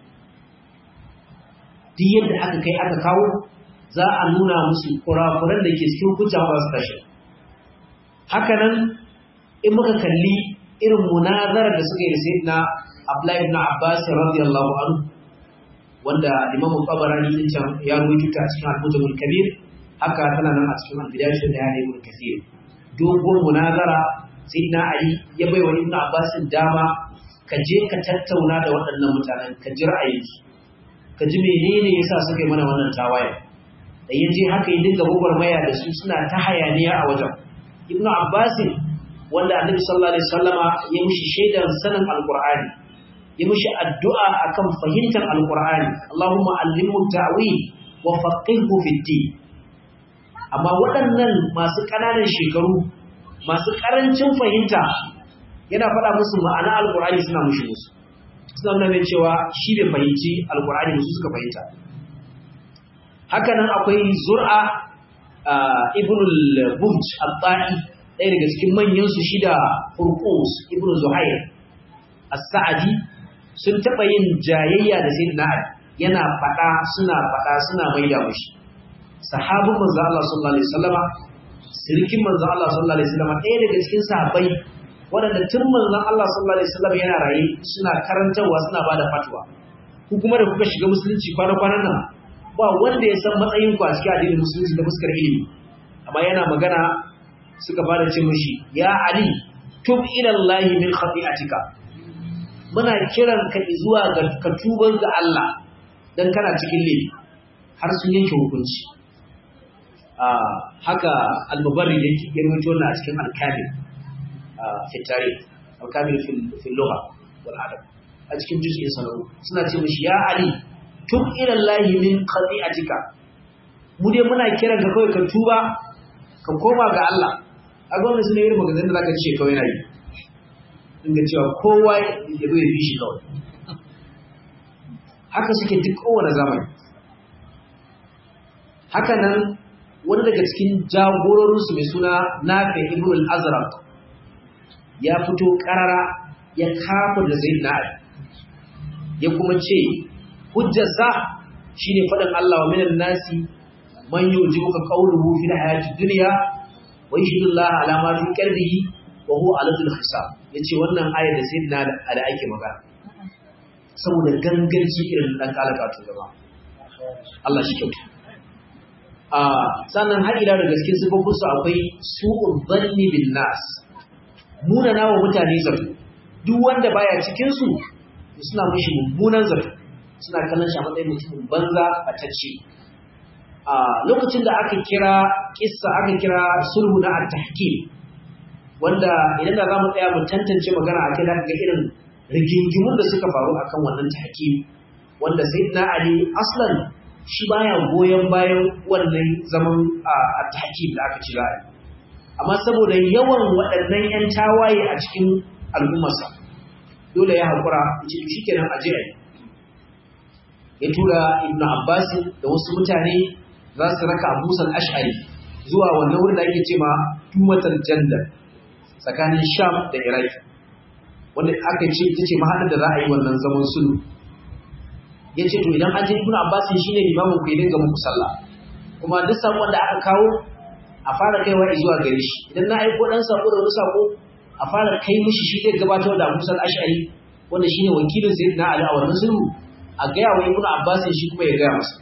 duk yadda aka kai aka kawo za a nuna musu kurakuran da ke cikin hukunci ba su tashi haka nan in muka kalli irin munazarar da suka yi da sayyidina Abdullahi ibn Abbas radiyallahu anhu wanda Imam Tabarani din can ya rubuta ta cikin Al-Mujamul Kabir haka tana nan a cikin Al-Bidayah da ya Ibn Kathir dogon munazara sayyidina Ali ya bai wa Ibn Abbas dama ka je ka tattauna da waɗannan mutanen ka ji ra'ayinsu ka ji menene yasa suka yi mana wannan tawaye da ya je haka ya dinga gwagwarmaya da su suna ta hayaniya a wajen Ibn Abbas wanda Annabi sallallahu alaihi wasallama ya mishi shaidan sanin Al-Qur'ani ya mishi addu'a akan fahimtar Al-Qur'ani Allahumma allimhu ta'wil wa faqihhu fi din amma waɗannan masu ƙananan shekaru masu karancin fahimta yana faɗa musu ma'ana alkur'ani suna mushi musu suna nuna mai cewa shi bai fahimci alkur'ani musu suka fahimta haka nan akwai zur'a ibn al-buj al-ta'i ɗaya daga cikin manyan su shida hurqus ibn zuhair as-sa'di sun taɓa yin jayayya da sayyidina ali yana faɗa suna faɗa suna maida mushi sahabin manzo Allah sallallahu alaihi wasallama sirkin manzo Allah sallallahu alaihi wasallama ɗaya daga cikin sahabbai waɗanda tun manzon Allah sallallahu alaihi wasallama yana raye suna karantarwa suna bada fatwa ku kuma da kuka shiga musulunci kwana-kwanan nan ba wanda ya san matsayin ku a cikin addinin musulunci da fuskar ilimi amma yana magana suka fara ce mishi ya ali tub ila Allah min khati'atika muna kiran ka zuwa ga ka tubar ga Allah dan kana cikin laifi har sun yanke hukunci haka al-mubarrid ya rawaito wannan a cikin al-kamil fi tarikh al-kamil fi lugha wal adab a cikin juz'in sanaru suna ce mishi ya ali tub ila Allah min qati'atika mu dai muna kiran ka kawai ka tuba ka koma ga Allah a gwamnati sune irin maganar da zaka ce kawai nayi inda cewa kowa ya zo ya bi shi kawai haka suke duk kowane zamani haka nan wani daga cikin jagororinsu mai suna nafi ibn al-azraq ya fito karara ya kafa da zai na ya kuma ce hujjarsa shine faɗin Allah wa minan nasi man yujibuka qawluhu fil hayati dunya wa yashhadu Allah ala ma fi qalbihi wa huwa aladul hisab yace wannan ayar da sayyidina da ake magana saboda gangarci irin dan kalaka to gaba Allah shi kyauta a sannan har ila da gaske sifofin su akwai su'ul dhanni bin nas munana wa mutane zato duk wanda baya cikin su suna mishi mummunan zato suna kallon shi a matsayin mutumin banza a tacce a lokacin da aka kira kissa aka kira sulhu na at-tahkim wanda idan da zamu tsaya mu tantance magana akai da ga irin rigingimun da suka faru akan wannan tahkim wanda sayyidina ali aslan shi baya goyon bayan wannan zaman at-tahkim da aka kira amma saboda yawan waɗannan 'yan tawaye a cikin al'ummarsa dole ya haƙura ce shi kenan aje a ya tura ibn abbas da wasu mutane za su raka abusan ash'ari zuwa wannan wurin da ake ce ma tumatar jandar tsakanin sham da iraq wanda aka ce ita ce mahaɗar da za a yi wannan zaman sulhu ya ce to idan aje ibn abbas shi ne limamin ku ya dinga muku sallah kuma duk saƙon da aka kawo a fara kaiwa zuwa gare shi idan na aiko ɗan sako da wani sako a fara kai mishi shi zai gabatar da Musa al-Ash'ari wanda shine wakilin Sayyidina Ali a wannan sulhu a gaya wa Ibn Abbas shi kuma ya gaya masa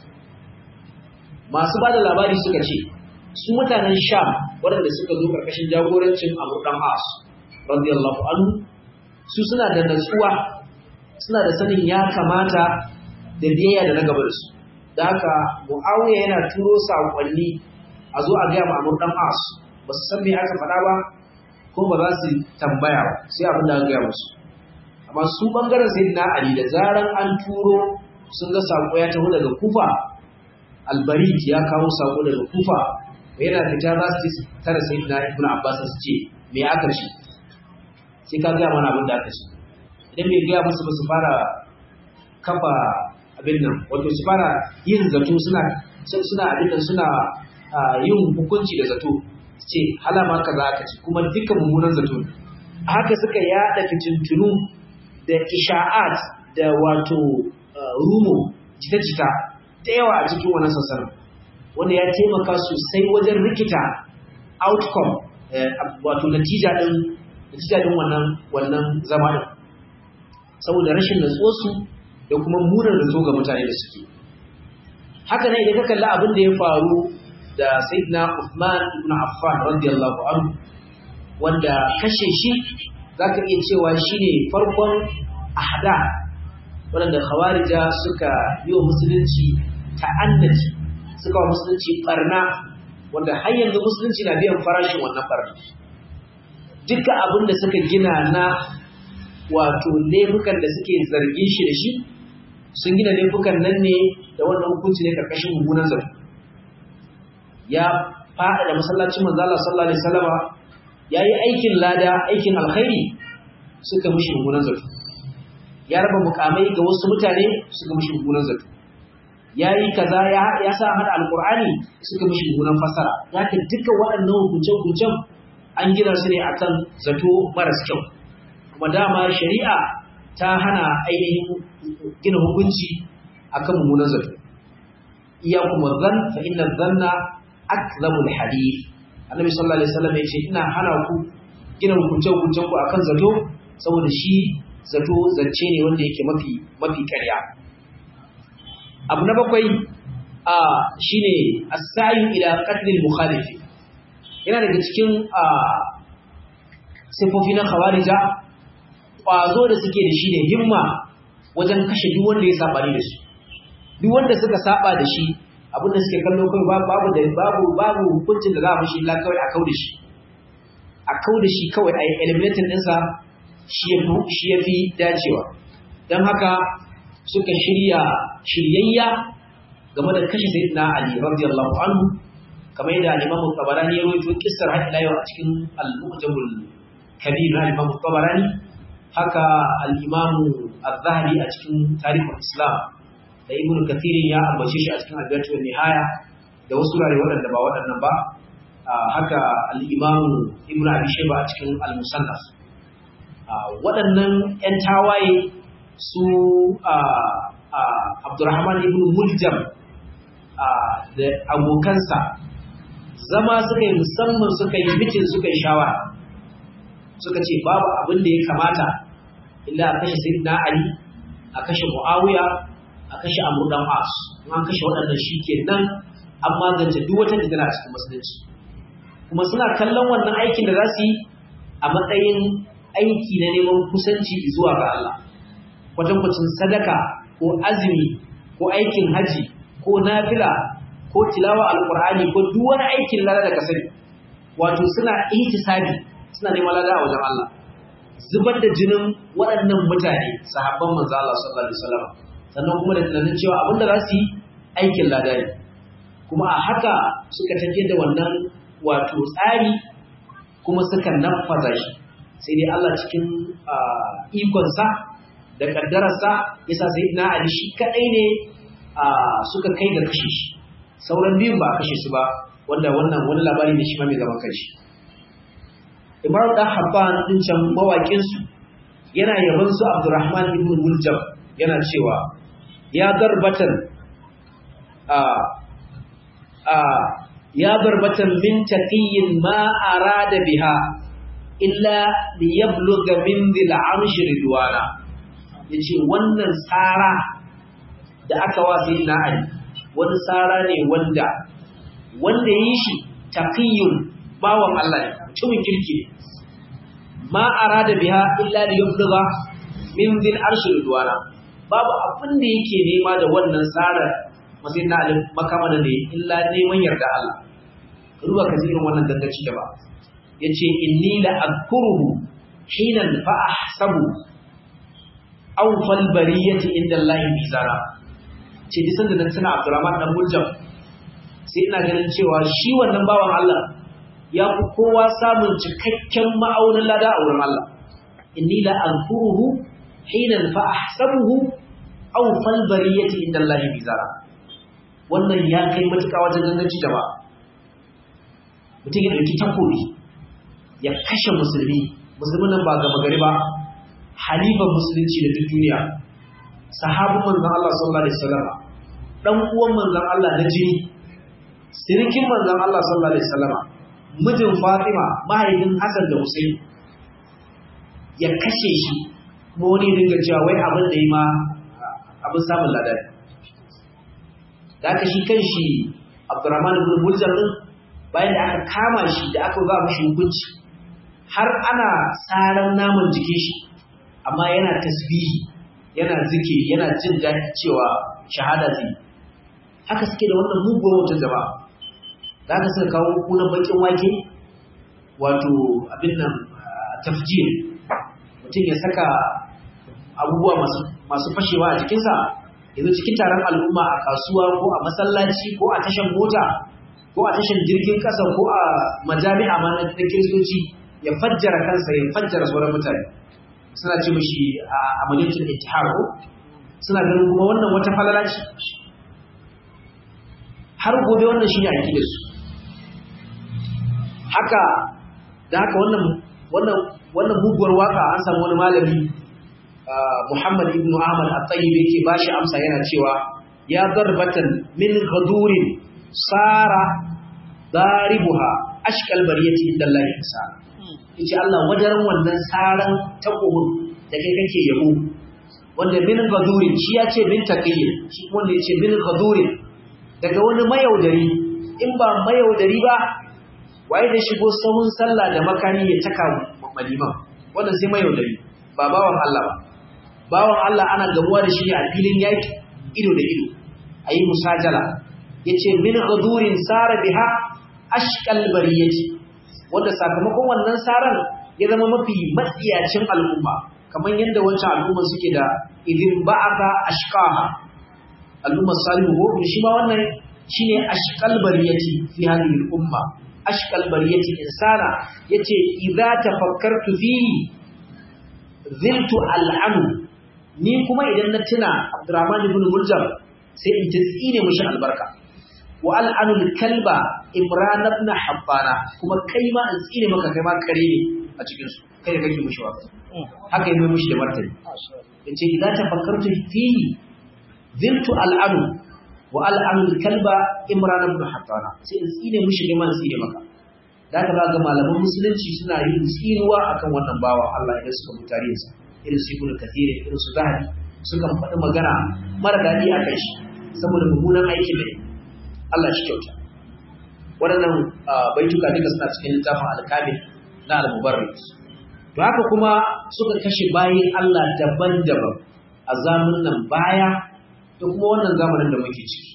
masu bada labari suka ce su mutanen Sham waɗanda suka zo karkashin jagorancin Abu Dan As radiyallahu anhu su suna da natsuwa suna da sanin ya kamata da biyayya da na gaba da su da haka Muawiya yana turo saƙonni a zo a gaya ma Abu Dan As ba su san me aka faɗa ba ko ba za su tambaya ba sai abin da aka gaya musu amma su bangaren sayyidina ali da zaran an turo sun ga sako ya taho daga kufa albarit ya kawo sako daga kufa yana fita za su ce tara sayyidina ibn abbas su ce me aka ce sai ka gaya mana abin da aka ce idan bai gaya musu ba su fara kafa abin nan wato su fara yin zato suna suna abin nan suna yin hukunci da zato ce halama kaza aka ce kuma duka mummunan zato a haka suka yada fitintunu da isha'at da wato rumo jita-jita da yawa a cikin wannan sassanin wanda ya taimaka sosai wajen rikita outcome wato natija din natija din wannan wannan zama din saboda rashin natsuwarsu da kuma munar zato ga mutane da suke haka ne idan ka kalli abin da ya faru da Sayyidina Uthman ibn Affan radiyallahu anhu wanda kashe shi zaka iya cewa shine farkon ahda wanda khawarija suka yi wa musulunci ta'annaci suka wa musulunci barna wanda har yanzu musulunci na biyan farashin wannan barna duka abin da suka gina na wato laifukan da suke zargin shi da shi sun gina laifukan nan ne da wannan hukunci ne karkashin mummunan zato ya faɗa da masallacin manzo Allah sallallahu alaihi wasallama yayi aikin lada aikin alkhairi suka mishi mummunan zato ya raba mukamai ga wasu mutane suka mishi mummunan zato yayi kaza ya ya sa hada alqur'ani suka mishi mummunan fasara zaka duka waɗannan hukunce-hukuncen an gina su ne akan zato maras kyau kuma dama shari'a ta hana ainihin gina hukunci akan mummunan zato iyakum dhann fa inna dhanna akdhabul hadith annabi sallallahu alaihi wasallam yace ina hana ku gina hukunce hukuncen ku akan zato saboda shi zato zance ne wanda yake mafi mafi ƙarya abu na bakwai a shine as-sa'i ila qatl al-mukhalif yana daga cikin a sifofi na khawarija kwazo da suke da shi ne himma wajen kashe duk wanda ya saba da su duk wanda suka saba da shi abin da suke kallo kai babu da babu babu hukuncin da za a mishi illa kawai a kauda shi a kauda shi kawai a eliminating ɗinsa shi ya shi ya fi dacewa don haka suka shirya shiryayya game da kashe sayyidina ali radiyallahu anhu kamar yadda al-imam tabarani ya rawaito kissar har ila yau a cikin al-mu'jamul kabir na al-imam tabarani haka al-imam az-zahabi a cikin tarihin islam da ibnu kathirin ya ambace shi a cikin al-bidayah wa nihaya da wasu rare waɗanda ba waɗannan ba haka al-imam ibnu abi shayba a cikin al-musannaf waɗannan ƴan tawaye su Abdurrahman ibn Muljam da abokansa zama suka yi musamman suka yi mitin suka yi shawara suka ce babu abin da ya kamata illa a kashe Sayyidina Ali a kashe Muawiya a kashe Amr dan As an kashe waɗannan shikenan an magance duk wata fitina a cikin musulunci kuma suna kallon wannan aikin da za su yi a matsayin aiki na neman kusanci zuwa ga Allah kwatankwacin sadaka ko azumi ko aikin haji ko nafila ko tilawa alqur'ani ko duk wani aikin lada da kasani wato suna ihtisabi suna neman lada a wajen Allah zubar da jinin waɗannan mutane sahabban manzo Allah sallallahu alaihi wasallam sannan kuma da tunanin cewa abinda za su yi aikin lada ne kuma a haka suka tafi da wannan wato tsari kuma suka nafaza shi sai dai Allah cikin ikonsa da kaddararsa yasa sai na Ali shi kadai ne suka kai ga kashe shi sauran biyun ba a kashe su ba wanda wannan wani labari ne shi ma mai zaman kanshi Imar da Habban din can mawakin su yana yaban su Abdurrahman ibn Muljam yana cewa ya garbatan a a ya garbatan min taqiyyin ma arada biha illa liyabluga min dhil arshi ridwana yace wannan tsara da aka wasi na Ali wani tsara ne wanda wanda yi shi taqiyun bawan Allah ne mutumin kirki ne ma arada biha illa liyabluga min dhil arshi ridwana babu abin da yake nema da wannan tsara masai na Ali makamana ne illa neman yarda Allah ruwa ka irin wannan dangaci da ba yace inni la adkuruhu hinan fa ahsabu aw fal bariyati inda Allah mizara ce disan da nan tana Abdurrahman dan Muljam sai ina ganin cewa shi wannan bawan Allah ya fi kowa samun cikakken ma'aunin lada a wurin Allah inni la adkuruhu hinan fa ahsabuhu aw fal bariyati inda Allah mizara wannan ya kai matuƙa wajen ganganci jama'a mutum ya ɗauki takobi ya kashe musulmi musulmin nan ba gaba gari ba halifan musulunci da duk duniya sahabin manzon Allah sallallahu alaihi wasallam dan uwan manzon Allah na jini sirikin manzon Allah sallallahu alaihi wasallam mijin Fatima mahaifin Hassan da Hussein ya kashe shi kuma wani dinga cewa wai abin da yi ma abin samun ladari da aka shi kan shi Abdurrahman ibn Muljam din bayan da aka kama shi da aka ba mishi hukunci har ana tsaran naman jikin shi amma yana tasbihi yana zikiri yana jin daɗi cewa shahada zai haka suke da wannan mugun wajen jama'a da aka suka kawo kunan bakin wake wato abin nan tafjir mutum ya saka abubuwa masu fashewa a jikinsa yanzu cikin taron al'umma a kasuwa ko a masallaci ko a tashan mota ko a tashan jirgin ƙasa ko a majami'a ma na kiristoci ya fajjara kansa ya fajjara sauran mutane suna ce mishi a amaliyatul ittihar ko suna ganin kuma wannan wata falala ce har gobe wannan shine aqidar su haka da haka wannan wannan wannan buguwar waka an samu wani malami Muhammad ibn Ahmad at-Tayyib yake bashi amsa yana cewa ya darbatan min ghadurin sara daribuha ashkal bariyati inda Allah isa yace Allah wadaran wannan saran takobin da kai kake yabo wanda min gadurin shi ya ce min taqiyyin shi wanda yace min gadurin daga wani mayaudari in ba mayaudari ba waye da shigo sahun sallah da makani ya taka maliman wannan sai mayaudari ba bawan Allah ba bawan Allah ana gamuwa da shi a filin yaki ido da ido ayi musajala yace min gadurin sara biha ashkal bariyati wanda sakamakon wannan saran ya zama mafi matsiyacin al'umma kamar yadda wancan al'umma suke da idin ba'aka ashqaha al'umma salihu ko shi ma wannan shine ashqal bariyati fi hadhihi al'umma ashqal bariyati insana yace idza tafakkartu fihi ziltu al'anu ni kuma idan na tuna Abdurrahman ibn Muljam sai in tsine mishi albarka wa al'anul kalba imran ibn habbana kuma kai ma in tsine maka kai ma kare ne a cikin su kai da kake mushi waka haka yi mushi da martani yace idan tafakkartu fihi ziltu al'anu wa al'anul kalba imran ibn habbana sai in tsine mushi kai ma in tsine maka da ka ga malaman musulunci suna yin tsinuwa akan wannan bawa Allah ya suka mutare sa irin su ibn kathir irin su zahabi sukan faɗi magana mara daɗi a kai shi saboda mummunan aiki ne Allah shi kyauta waɗannan baituka duka suna cikin littafin alkamil na al-mubarrid to haka kuma suka kashe bayin Allah daban-daban a zamanin baya da kuma wannan zamanin da muke ciki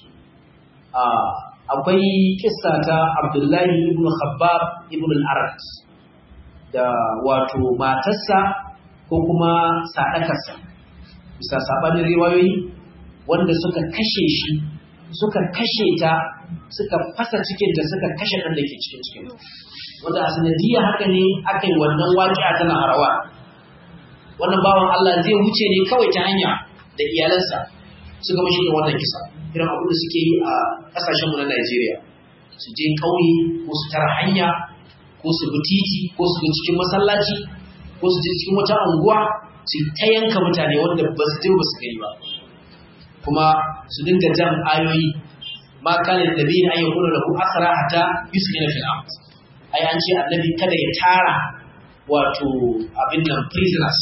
akwai kissa ta Abdullahi ibn Khabbab ibn al-Arad da wato matarsa ko kuma sadakarsa bisa sabanin riwayoyi wanda suka kashe shi suka kashe ta suka fasa cikinta suka kashe ɗan da ke cikin cikin wanda a sanadiyya haka ne aka yi wannan waƙiya tana harawa wannan bawan Allah zai wuce ne kawai ta hanya da iyalansa suka mashi da wannan kisa irin abin da suke yi a ƙasashenmu na Najeriya su je ƙauye ko su tara hanya ko su bi titi ko su bi cikin masallaci ko su je cikin wata unguwa su ta yanka mutane wanda ba su je ba su gani ba kuma su dinga jan ayoyi ma kana da nabi an yakuna lahu asra hatta yuskina fil ard ai an ce annabi kada ya tara wato abin nan prisoners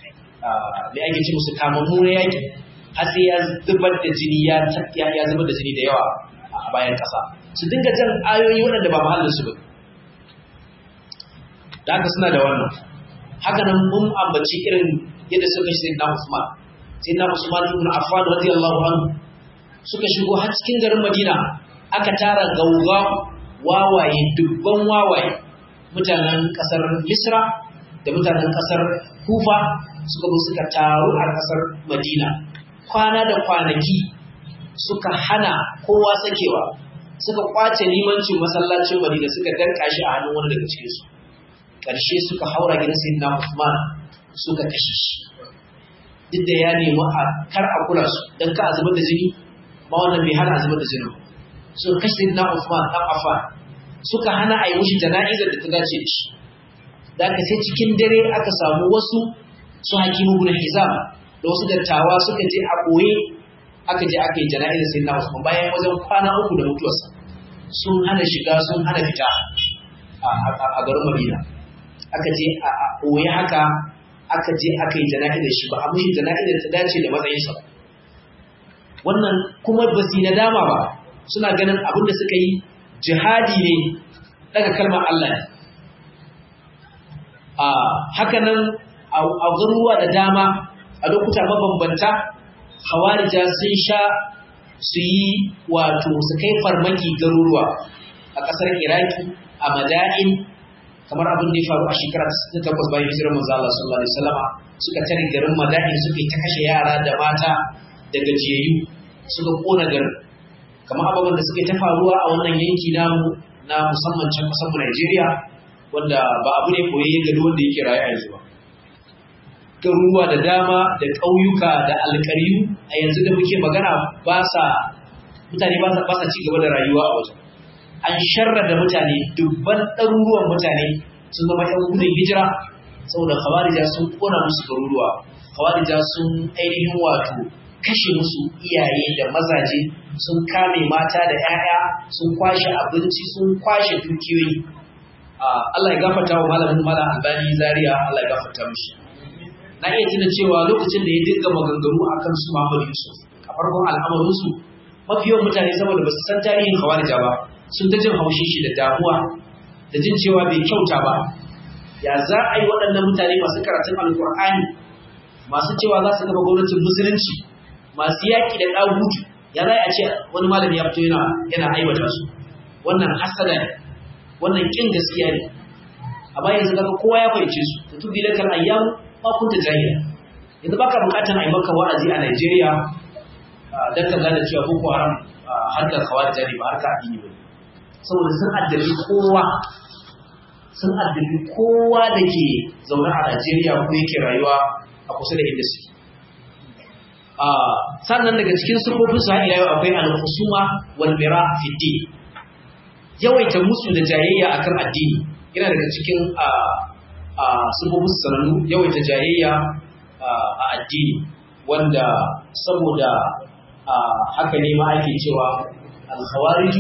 da ake ce musu kamammu na yaki har sai ya zubar da jini ya ya zubar da jini da yawa a bayan kasa su dinga jan ayoyi waɗanda ba mahallin su ba da haka suna da wannan haka nan mun ambaci irin yadda suka shi na Usman sai na Usman ibn Affan radiyallahu anhu suka shigo har cikin garin Madina aka tara gauga wawaye dubban wawaye mutanen kasar Misra da mutanen kasar Kufa suka zo suka taru a kasar Madina kwana da kwanaki suka hana kowa sakewa suka kwace limancin masallacin Madina suka danka shi a hannun wani daga cikin su karshe suka haura gidan Sayyidina Usman suka kashe shi duk da ya nemi a kar a kula su don ka a zubar da jini ma wannan bai hana a zubar da jini suka kashe na Uthman dan Affan suka hana a yi mushi jana'izar da ta dace da shi da aka sai cikin dare aka samu wasu su hakimu bin Hizam da wasu dattawa suka je a ɓoye aka je aka yi jana'izar sai na Usman bayan wajen kwana uku da mutuwarsa sun hana shiga sun hana fita a garin Madina aka je a ɓoye haka aka je aka yi jana'izar shi ba a mushi jana'izar ta dace da matsayinsa ba wannan kuma ba su nadama ba suna ganin abin da suka yi jihadi ne daga kalmar Allah ne a haka nan a garuruwa da dama a lokuta mabambanta hawarija sun sha su yi wato su kai farmaki garuruwa a ƙasar iraki a mada'in kamar abin da ya faru a shekara ta takwas bayan hijirar manzo Allah sallallahu alaihi wasallama suka tare garin Madain suka ta kashe yara da mata da gajiyayyu suka kona garin kamar ababen da suka ta faruwa a wannan yanki namu na musamman can kasar mu Najeriya wanda ba abu ne koyi ga duk wanda yake raye a yanzu ba garuruwa da dama da ƙauyuka da alƙaryu a yanzu da muke magana ba sa mutane ba sa ba sa ci gaba da rayuwa a wajen an sharra da mutane dubban ɗaruruwan mutane sun zama ƴan gudun hijira saboda khawarija sun kona musu garuruwa khawarija sun ainihin wato kashe musu iyaye da mazaje sun kame mata da 'ya'ya sun kwashe abinci sun kwashe dukiyoyi Allah ya gafarta wa malamin mala albani zaria Allah ya gafarta mishi na iya tuna cewa lokacin da ya dinga maganganu akan su Muhammad Yusuf a farkon al'amarin su mafi yawan mutane saboda ba su san tarihin khawarija ba sun ta jin haushin shi da damuwa da jin cewa bai kyauta ba ya za a yi waɗannan mutane masu karatun alkur'ani masu cewa za su gaba gwamnatin musulunci masu yaƙi da ɗagutu ya za a ce wani malami ya fito yana yana aiwata su wannan hasada ne wannan ƙin gaskiya ne amma yanzu kaga kowa ya fahimce su ta tubi da kan ayyam ma kunta jahila yanzu baka buƙatar a yi maka wa'azi a Najeriya dan ka gane cewa boko haram harkar khawarij ne ba harkar addini ba saboda sun addabi kowa sun addabi kowa da ke zaune a Najeriya ko yake rayuwa a kusa da inda suke. Sannan daga cikin sufofin su haɗi yau akwai al-husuma wal mira fi din. Yawaita musu da jayayya akan addini yana daga cikin sufofin su sanannu yawaita jayayya a addini wanda saboda haka ne ma ake cewa al-khawariju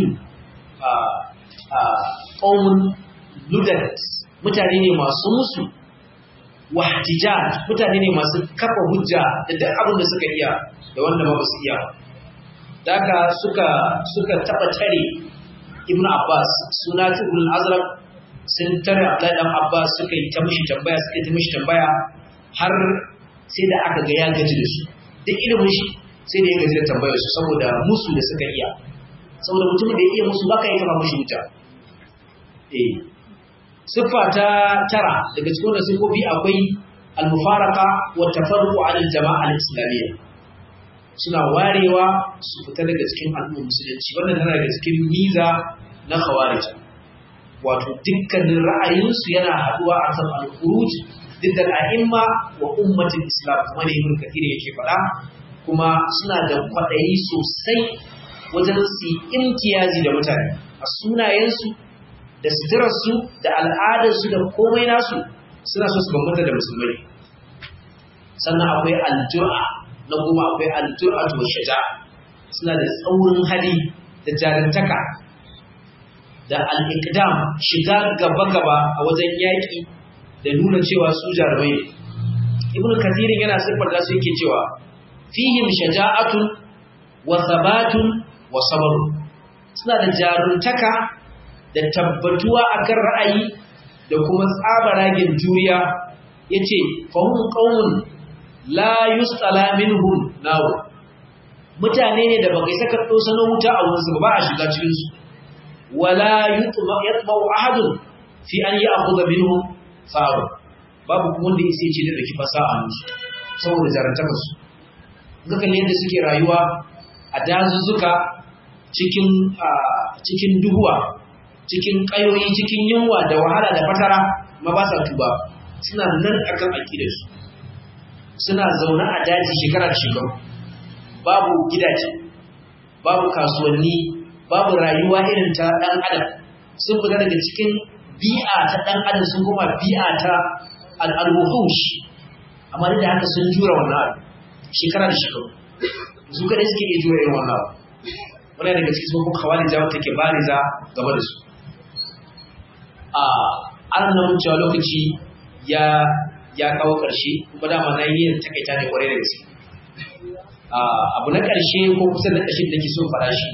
qaumun ludat mutane ne masu musu wahtijaj mutane ne masu kafa hujja da duk abin da suka iya da wanda ba su iya daga suka suka taba tare ibn abbas suna ibn azraq sun tare abdullahi dan abbas suka yi ta mishi tambaya suka yi ta mishi tambaya har sai da aka ga ya gaji da su duk ilimin shi sai da ya gaji da tambayar su saboda musu da suka iya saboda mutumin da ya iya musu baka yi kama mishi hujja eh siffa ta tara daga cikin wannan siffofi akwai al-mufaraka wa tafarruqu an al-jama'a al-islamiyya suna warewa su fita daga cikin al'ummar musulunci wannan tana daga cikin miza na khawarij wato dukkanin ra'ayinsu yana haduwa a kan al-khuruj didda al-a'imma wa ummatul islam kuma ne ibn kathir yake faɗa kuma suna da kwaɗayi sosai wajen su imtiyazi da mutane a sunayensu da suturarsu da al'adarsu da komai nasu suna so su bambanta da musulmai sannan akwai aljura na kuma akwai aljura to shaja suna da tsaurin hali da jarintaka da al'ikdam shiga gaba-gaba a wajen yaƙi da nuna cewa su jarumai ne ibn kathirin yana siffar da su yake cewa fihim shaja'atun wa sabatun wa sabarun suna da jaruntaka da tabbatuwa akan ra'ayi da kuma tsabaragen juriya yace fahum qaumun la yustala minhum naw mutane ne da baka saka dosano wuta a wurin su ba a shiga cikin su wala yutma yatma'u ahadun fi an ya'khudha minhum sa'a babu kuma wanda yake ce da dake fasa a musu saboda jarantaka su ga kalle yadda suke rayuwa a dazuzzuka cikin cikin duhuwa cikin ƙayoyi cikin yunwa da wahala da fatara ma ba sa tuba suna nan akan aƙidar su suna zaune a daji shekara da shekaru babu gidaje babu kasuwanni babu rayuwa irin ta ɗan adam sun fita daga cikin bi'a ta ɗan adam sun koma bi'a ta al'alwuhush amma duk da haka sun jura wannan abu shekara da shekaru su kadai suke iya jura irin wannan abu wani daga cikin sun kuma kawai jawo take bariza game da su a an nan cewa lokaci ya ya kawo ƙarshe kuma dama na yi takaita ne kwarai da gaske abu na ƙarshe ko kusa da ƙarshe da ke so faɗa shi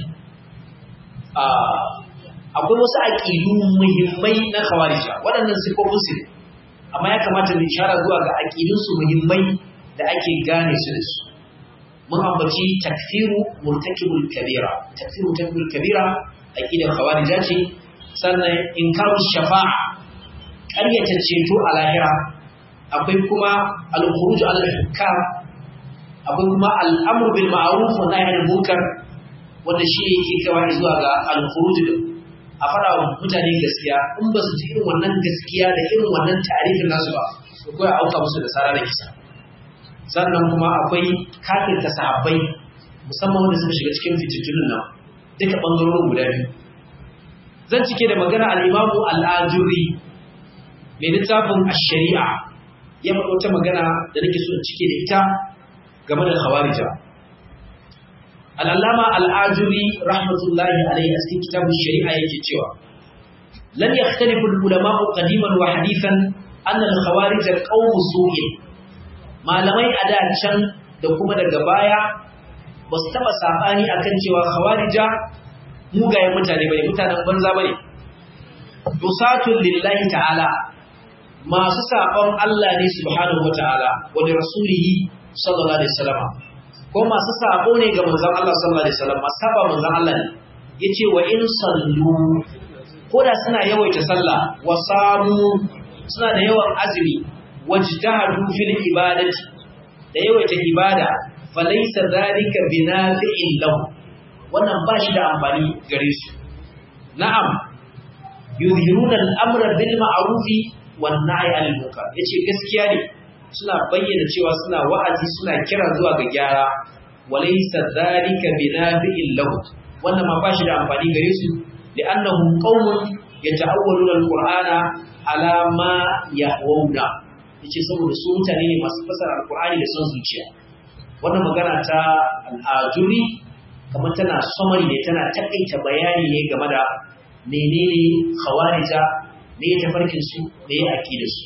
akwai wasu aƙilu muhimmai na kawarija waɗannan sifofin su ne amma ya kamata mu ishara zuwa ga aƙidunsu muhimmai da ake gane su da su mun ambaci takfiru murtakibul kabira takfiru murtakibul kabira aqidar khawarija ce sannan inkaru shafa'a ƙaryata ceto a lahira akwai kuma al-khuruj al-hukam akwai kuma al-amr bil ma'ruf wa nahy anil munkar wanda shi yake kaiwa zuwa ga al-khuruj a fara wa mutane gaskiya in ba su ji irin wannan gaskiya da irin wannan tarihin nasu ba to kawai a auka musu da sara da kisa sannan kuma akwai kafirta sahabbai musamman wanda suka shiga cikin fitattunan nan duka ɓangarorin guda biyu zan cike da magana al'imamu al'ajuri mai littafin shari'a ya faɗo ta magana da nake so in cike da ita game da khawarija al'allama al'ajuri rahmatullahi alaihi a cikin kitabun shari'a yake cewa lan yakhtalifu al-ulama'u qadiman wa hadithan anna al-khawarij qawmu su'in malamai a da can da kuma daga baya ba su taɓa saɓani a kan cewa khawarija mugayen mutane bane mutanen banza bane dusatun lillahi ta'ala masu saɓon Allah ne subhanahu wa ta'ala wa da rasulihi sallallahu alaihi wasallam ko masu saɓo ne ga manzon Allah sallallahu alaihi wasallam masu saba manzon Allah ne yace wa in sallu ko da suna yawaita sallah wa samu suna da yawan azumi wajtahadu fil ibadati da yawaita ibada falaisa zalika binafi'in lahu wannan ba shi da amfani gare su na'am yuzhiruna al-amra bil ma'ruf wan nahy 'anil munkar yace gaskiya ne suna bayyana cewa suna wa'azi suna kira zuwa ga gyara walaysa zalika binafi'in lahu wannan ma ba shi da amfani gare su li'annahum qaumun yata'awwaluna al-qur'ana ala ma yahawuna yace saboda su mutane ne masu fasara al-qur'ani da son zuciya wannan magana ta al'ajuri kamar tana samari ne tana takaita bayani ne game da menene khawarija ne ya tafarkin su ne ya da su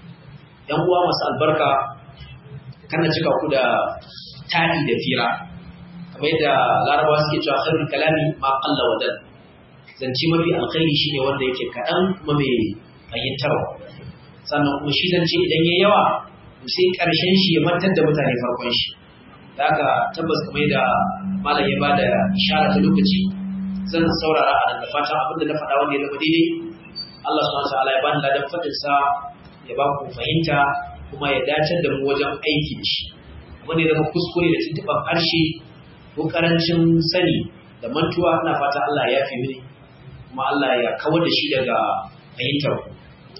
yan uwa masu albarka kana cika ku da tadi da fira kamar yadda larabawa suke cewa khairul kalami ma qalla wa dal zance mafi alkhairi shine wanda yake kaɗan kuma mai fahimtarwa sannan kuma shi zance idan ya yawa sai ƙarshen shi ya mantar da mutane farkon shi da haka tabbas kamar da malam ya bada ishara ta lokaci zan saurara a da fatan abin da na faɗa wanda ya zama daidai Allah subhanahu wa ta'ala ya bani ladan fadin sa ya ba ku fahimta kuma ya dace da mu wajen aiki da shi wanda ya zama kuskure da tuntuɓar harshe ko karancin sani da mantuwa ina fata Allah ya fi mini kuma Allah ya kawar da shi daga fahimtar ku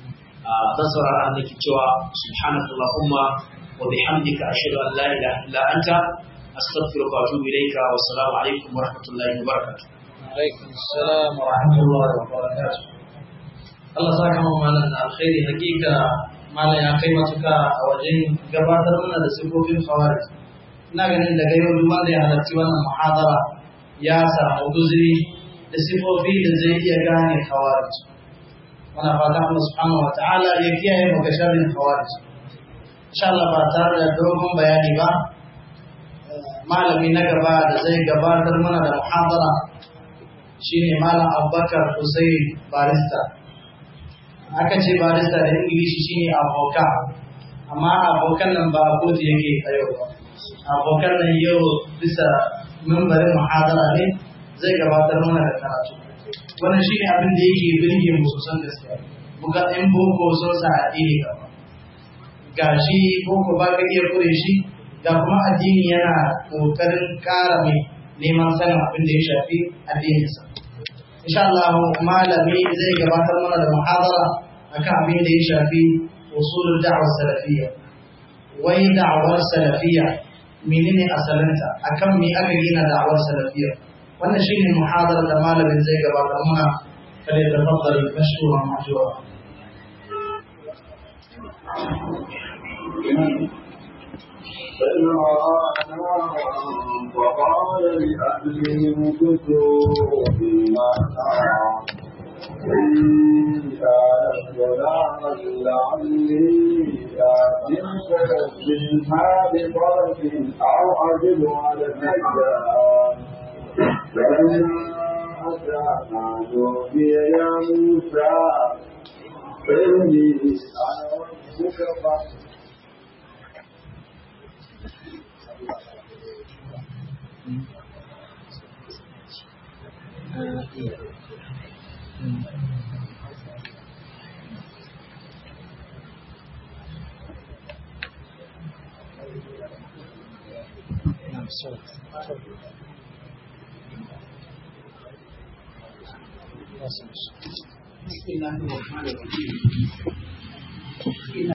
zan saurara a nake cewa subhanakallahumma وبحمدك أشهد أن لا إله إلا أنت أستغفرك وأتوب إليك والسلام عليكم ورحمة الله وبركاته. عليكم السلام ورحمة الله وبركاته. Allah saka mu malam da alkhairi hakika malam ya kai matuka a wajen gabatar mana da sifofin khawarij ina ganin daga yau duk wanda ya halarci wannan muhadara ya samu guzuri da sifofi da zai iya gane khawarij muna fata Allah subhanahu wa ta'ala ya kiyaye mu ga sharrin khawarij insha Allah ba tare da dogon bayani ba malami na gaba da zai gabatar mana da muhadara shine malam Abubakar Hussein Barista aka ce barista da Ingilishi shine aboka amma abokan nan ba a kotu yake a yau ba abokan nan yau bisa mambarin muhadara ne zai gabatar mana da karatu wannan shine abin da yake birge mu sosan gaskiya buga in boko sun sa addini gaba gashi boko ba ka iya kure shi ga kuma addini yana kokarin kara mai neman sanin abin da ya shafi addininsa insha Allah malami zai gabatar mana da muhadara akan abin da ya shafi usulul da'war salafiyya wai da'awar salafiyya menene asalinta akan me aka gina da'awar salafiyya wannan shine muhadara da malamin zai gabatar mana kada ya tafaddal mashkura ma'jura فقال لأهلهم كثوا فيما إن كانت غلاما لعلي آتيكم منها بطرف أو أجد على النجار فلما أتانا نودي يا موسى إني أنا ربك فاصبر بسم الله الرحمن الرحيم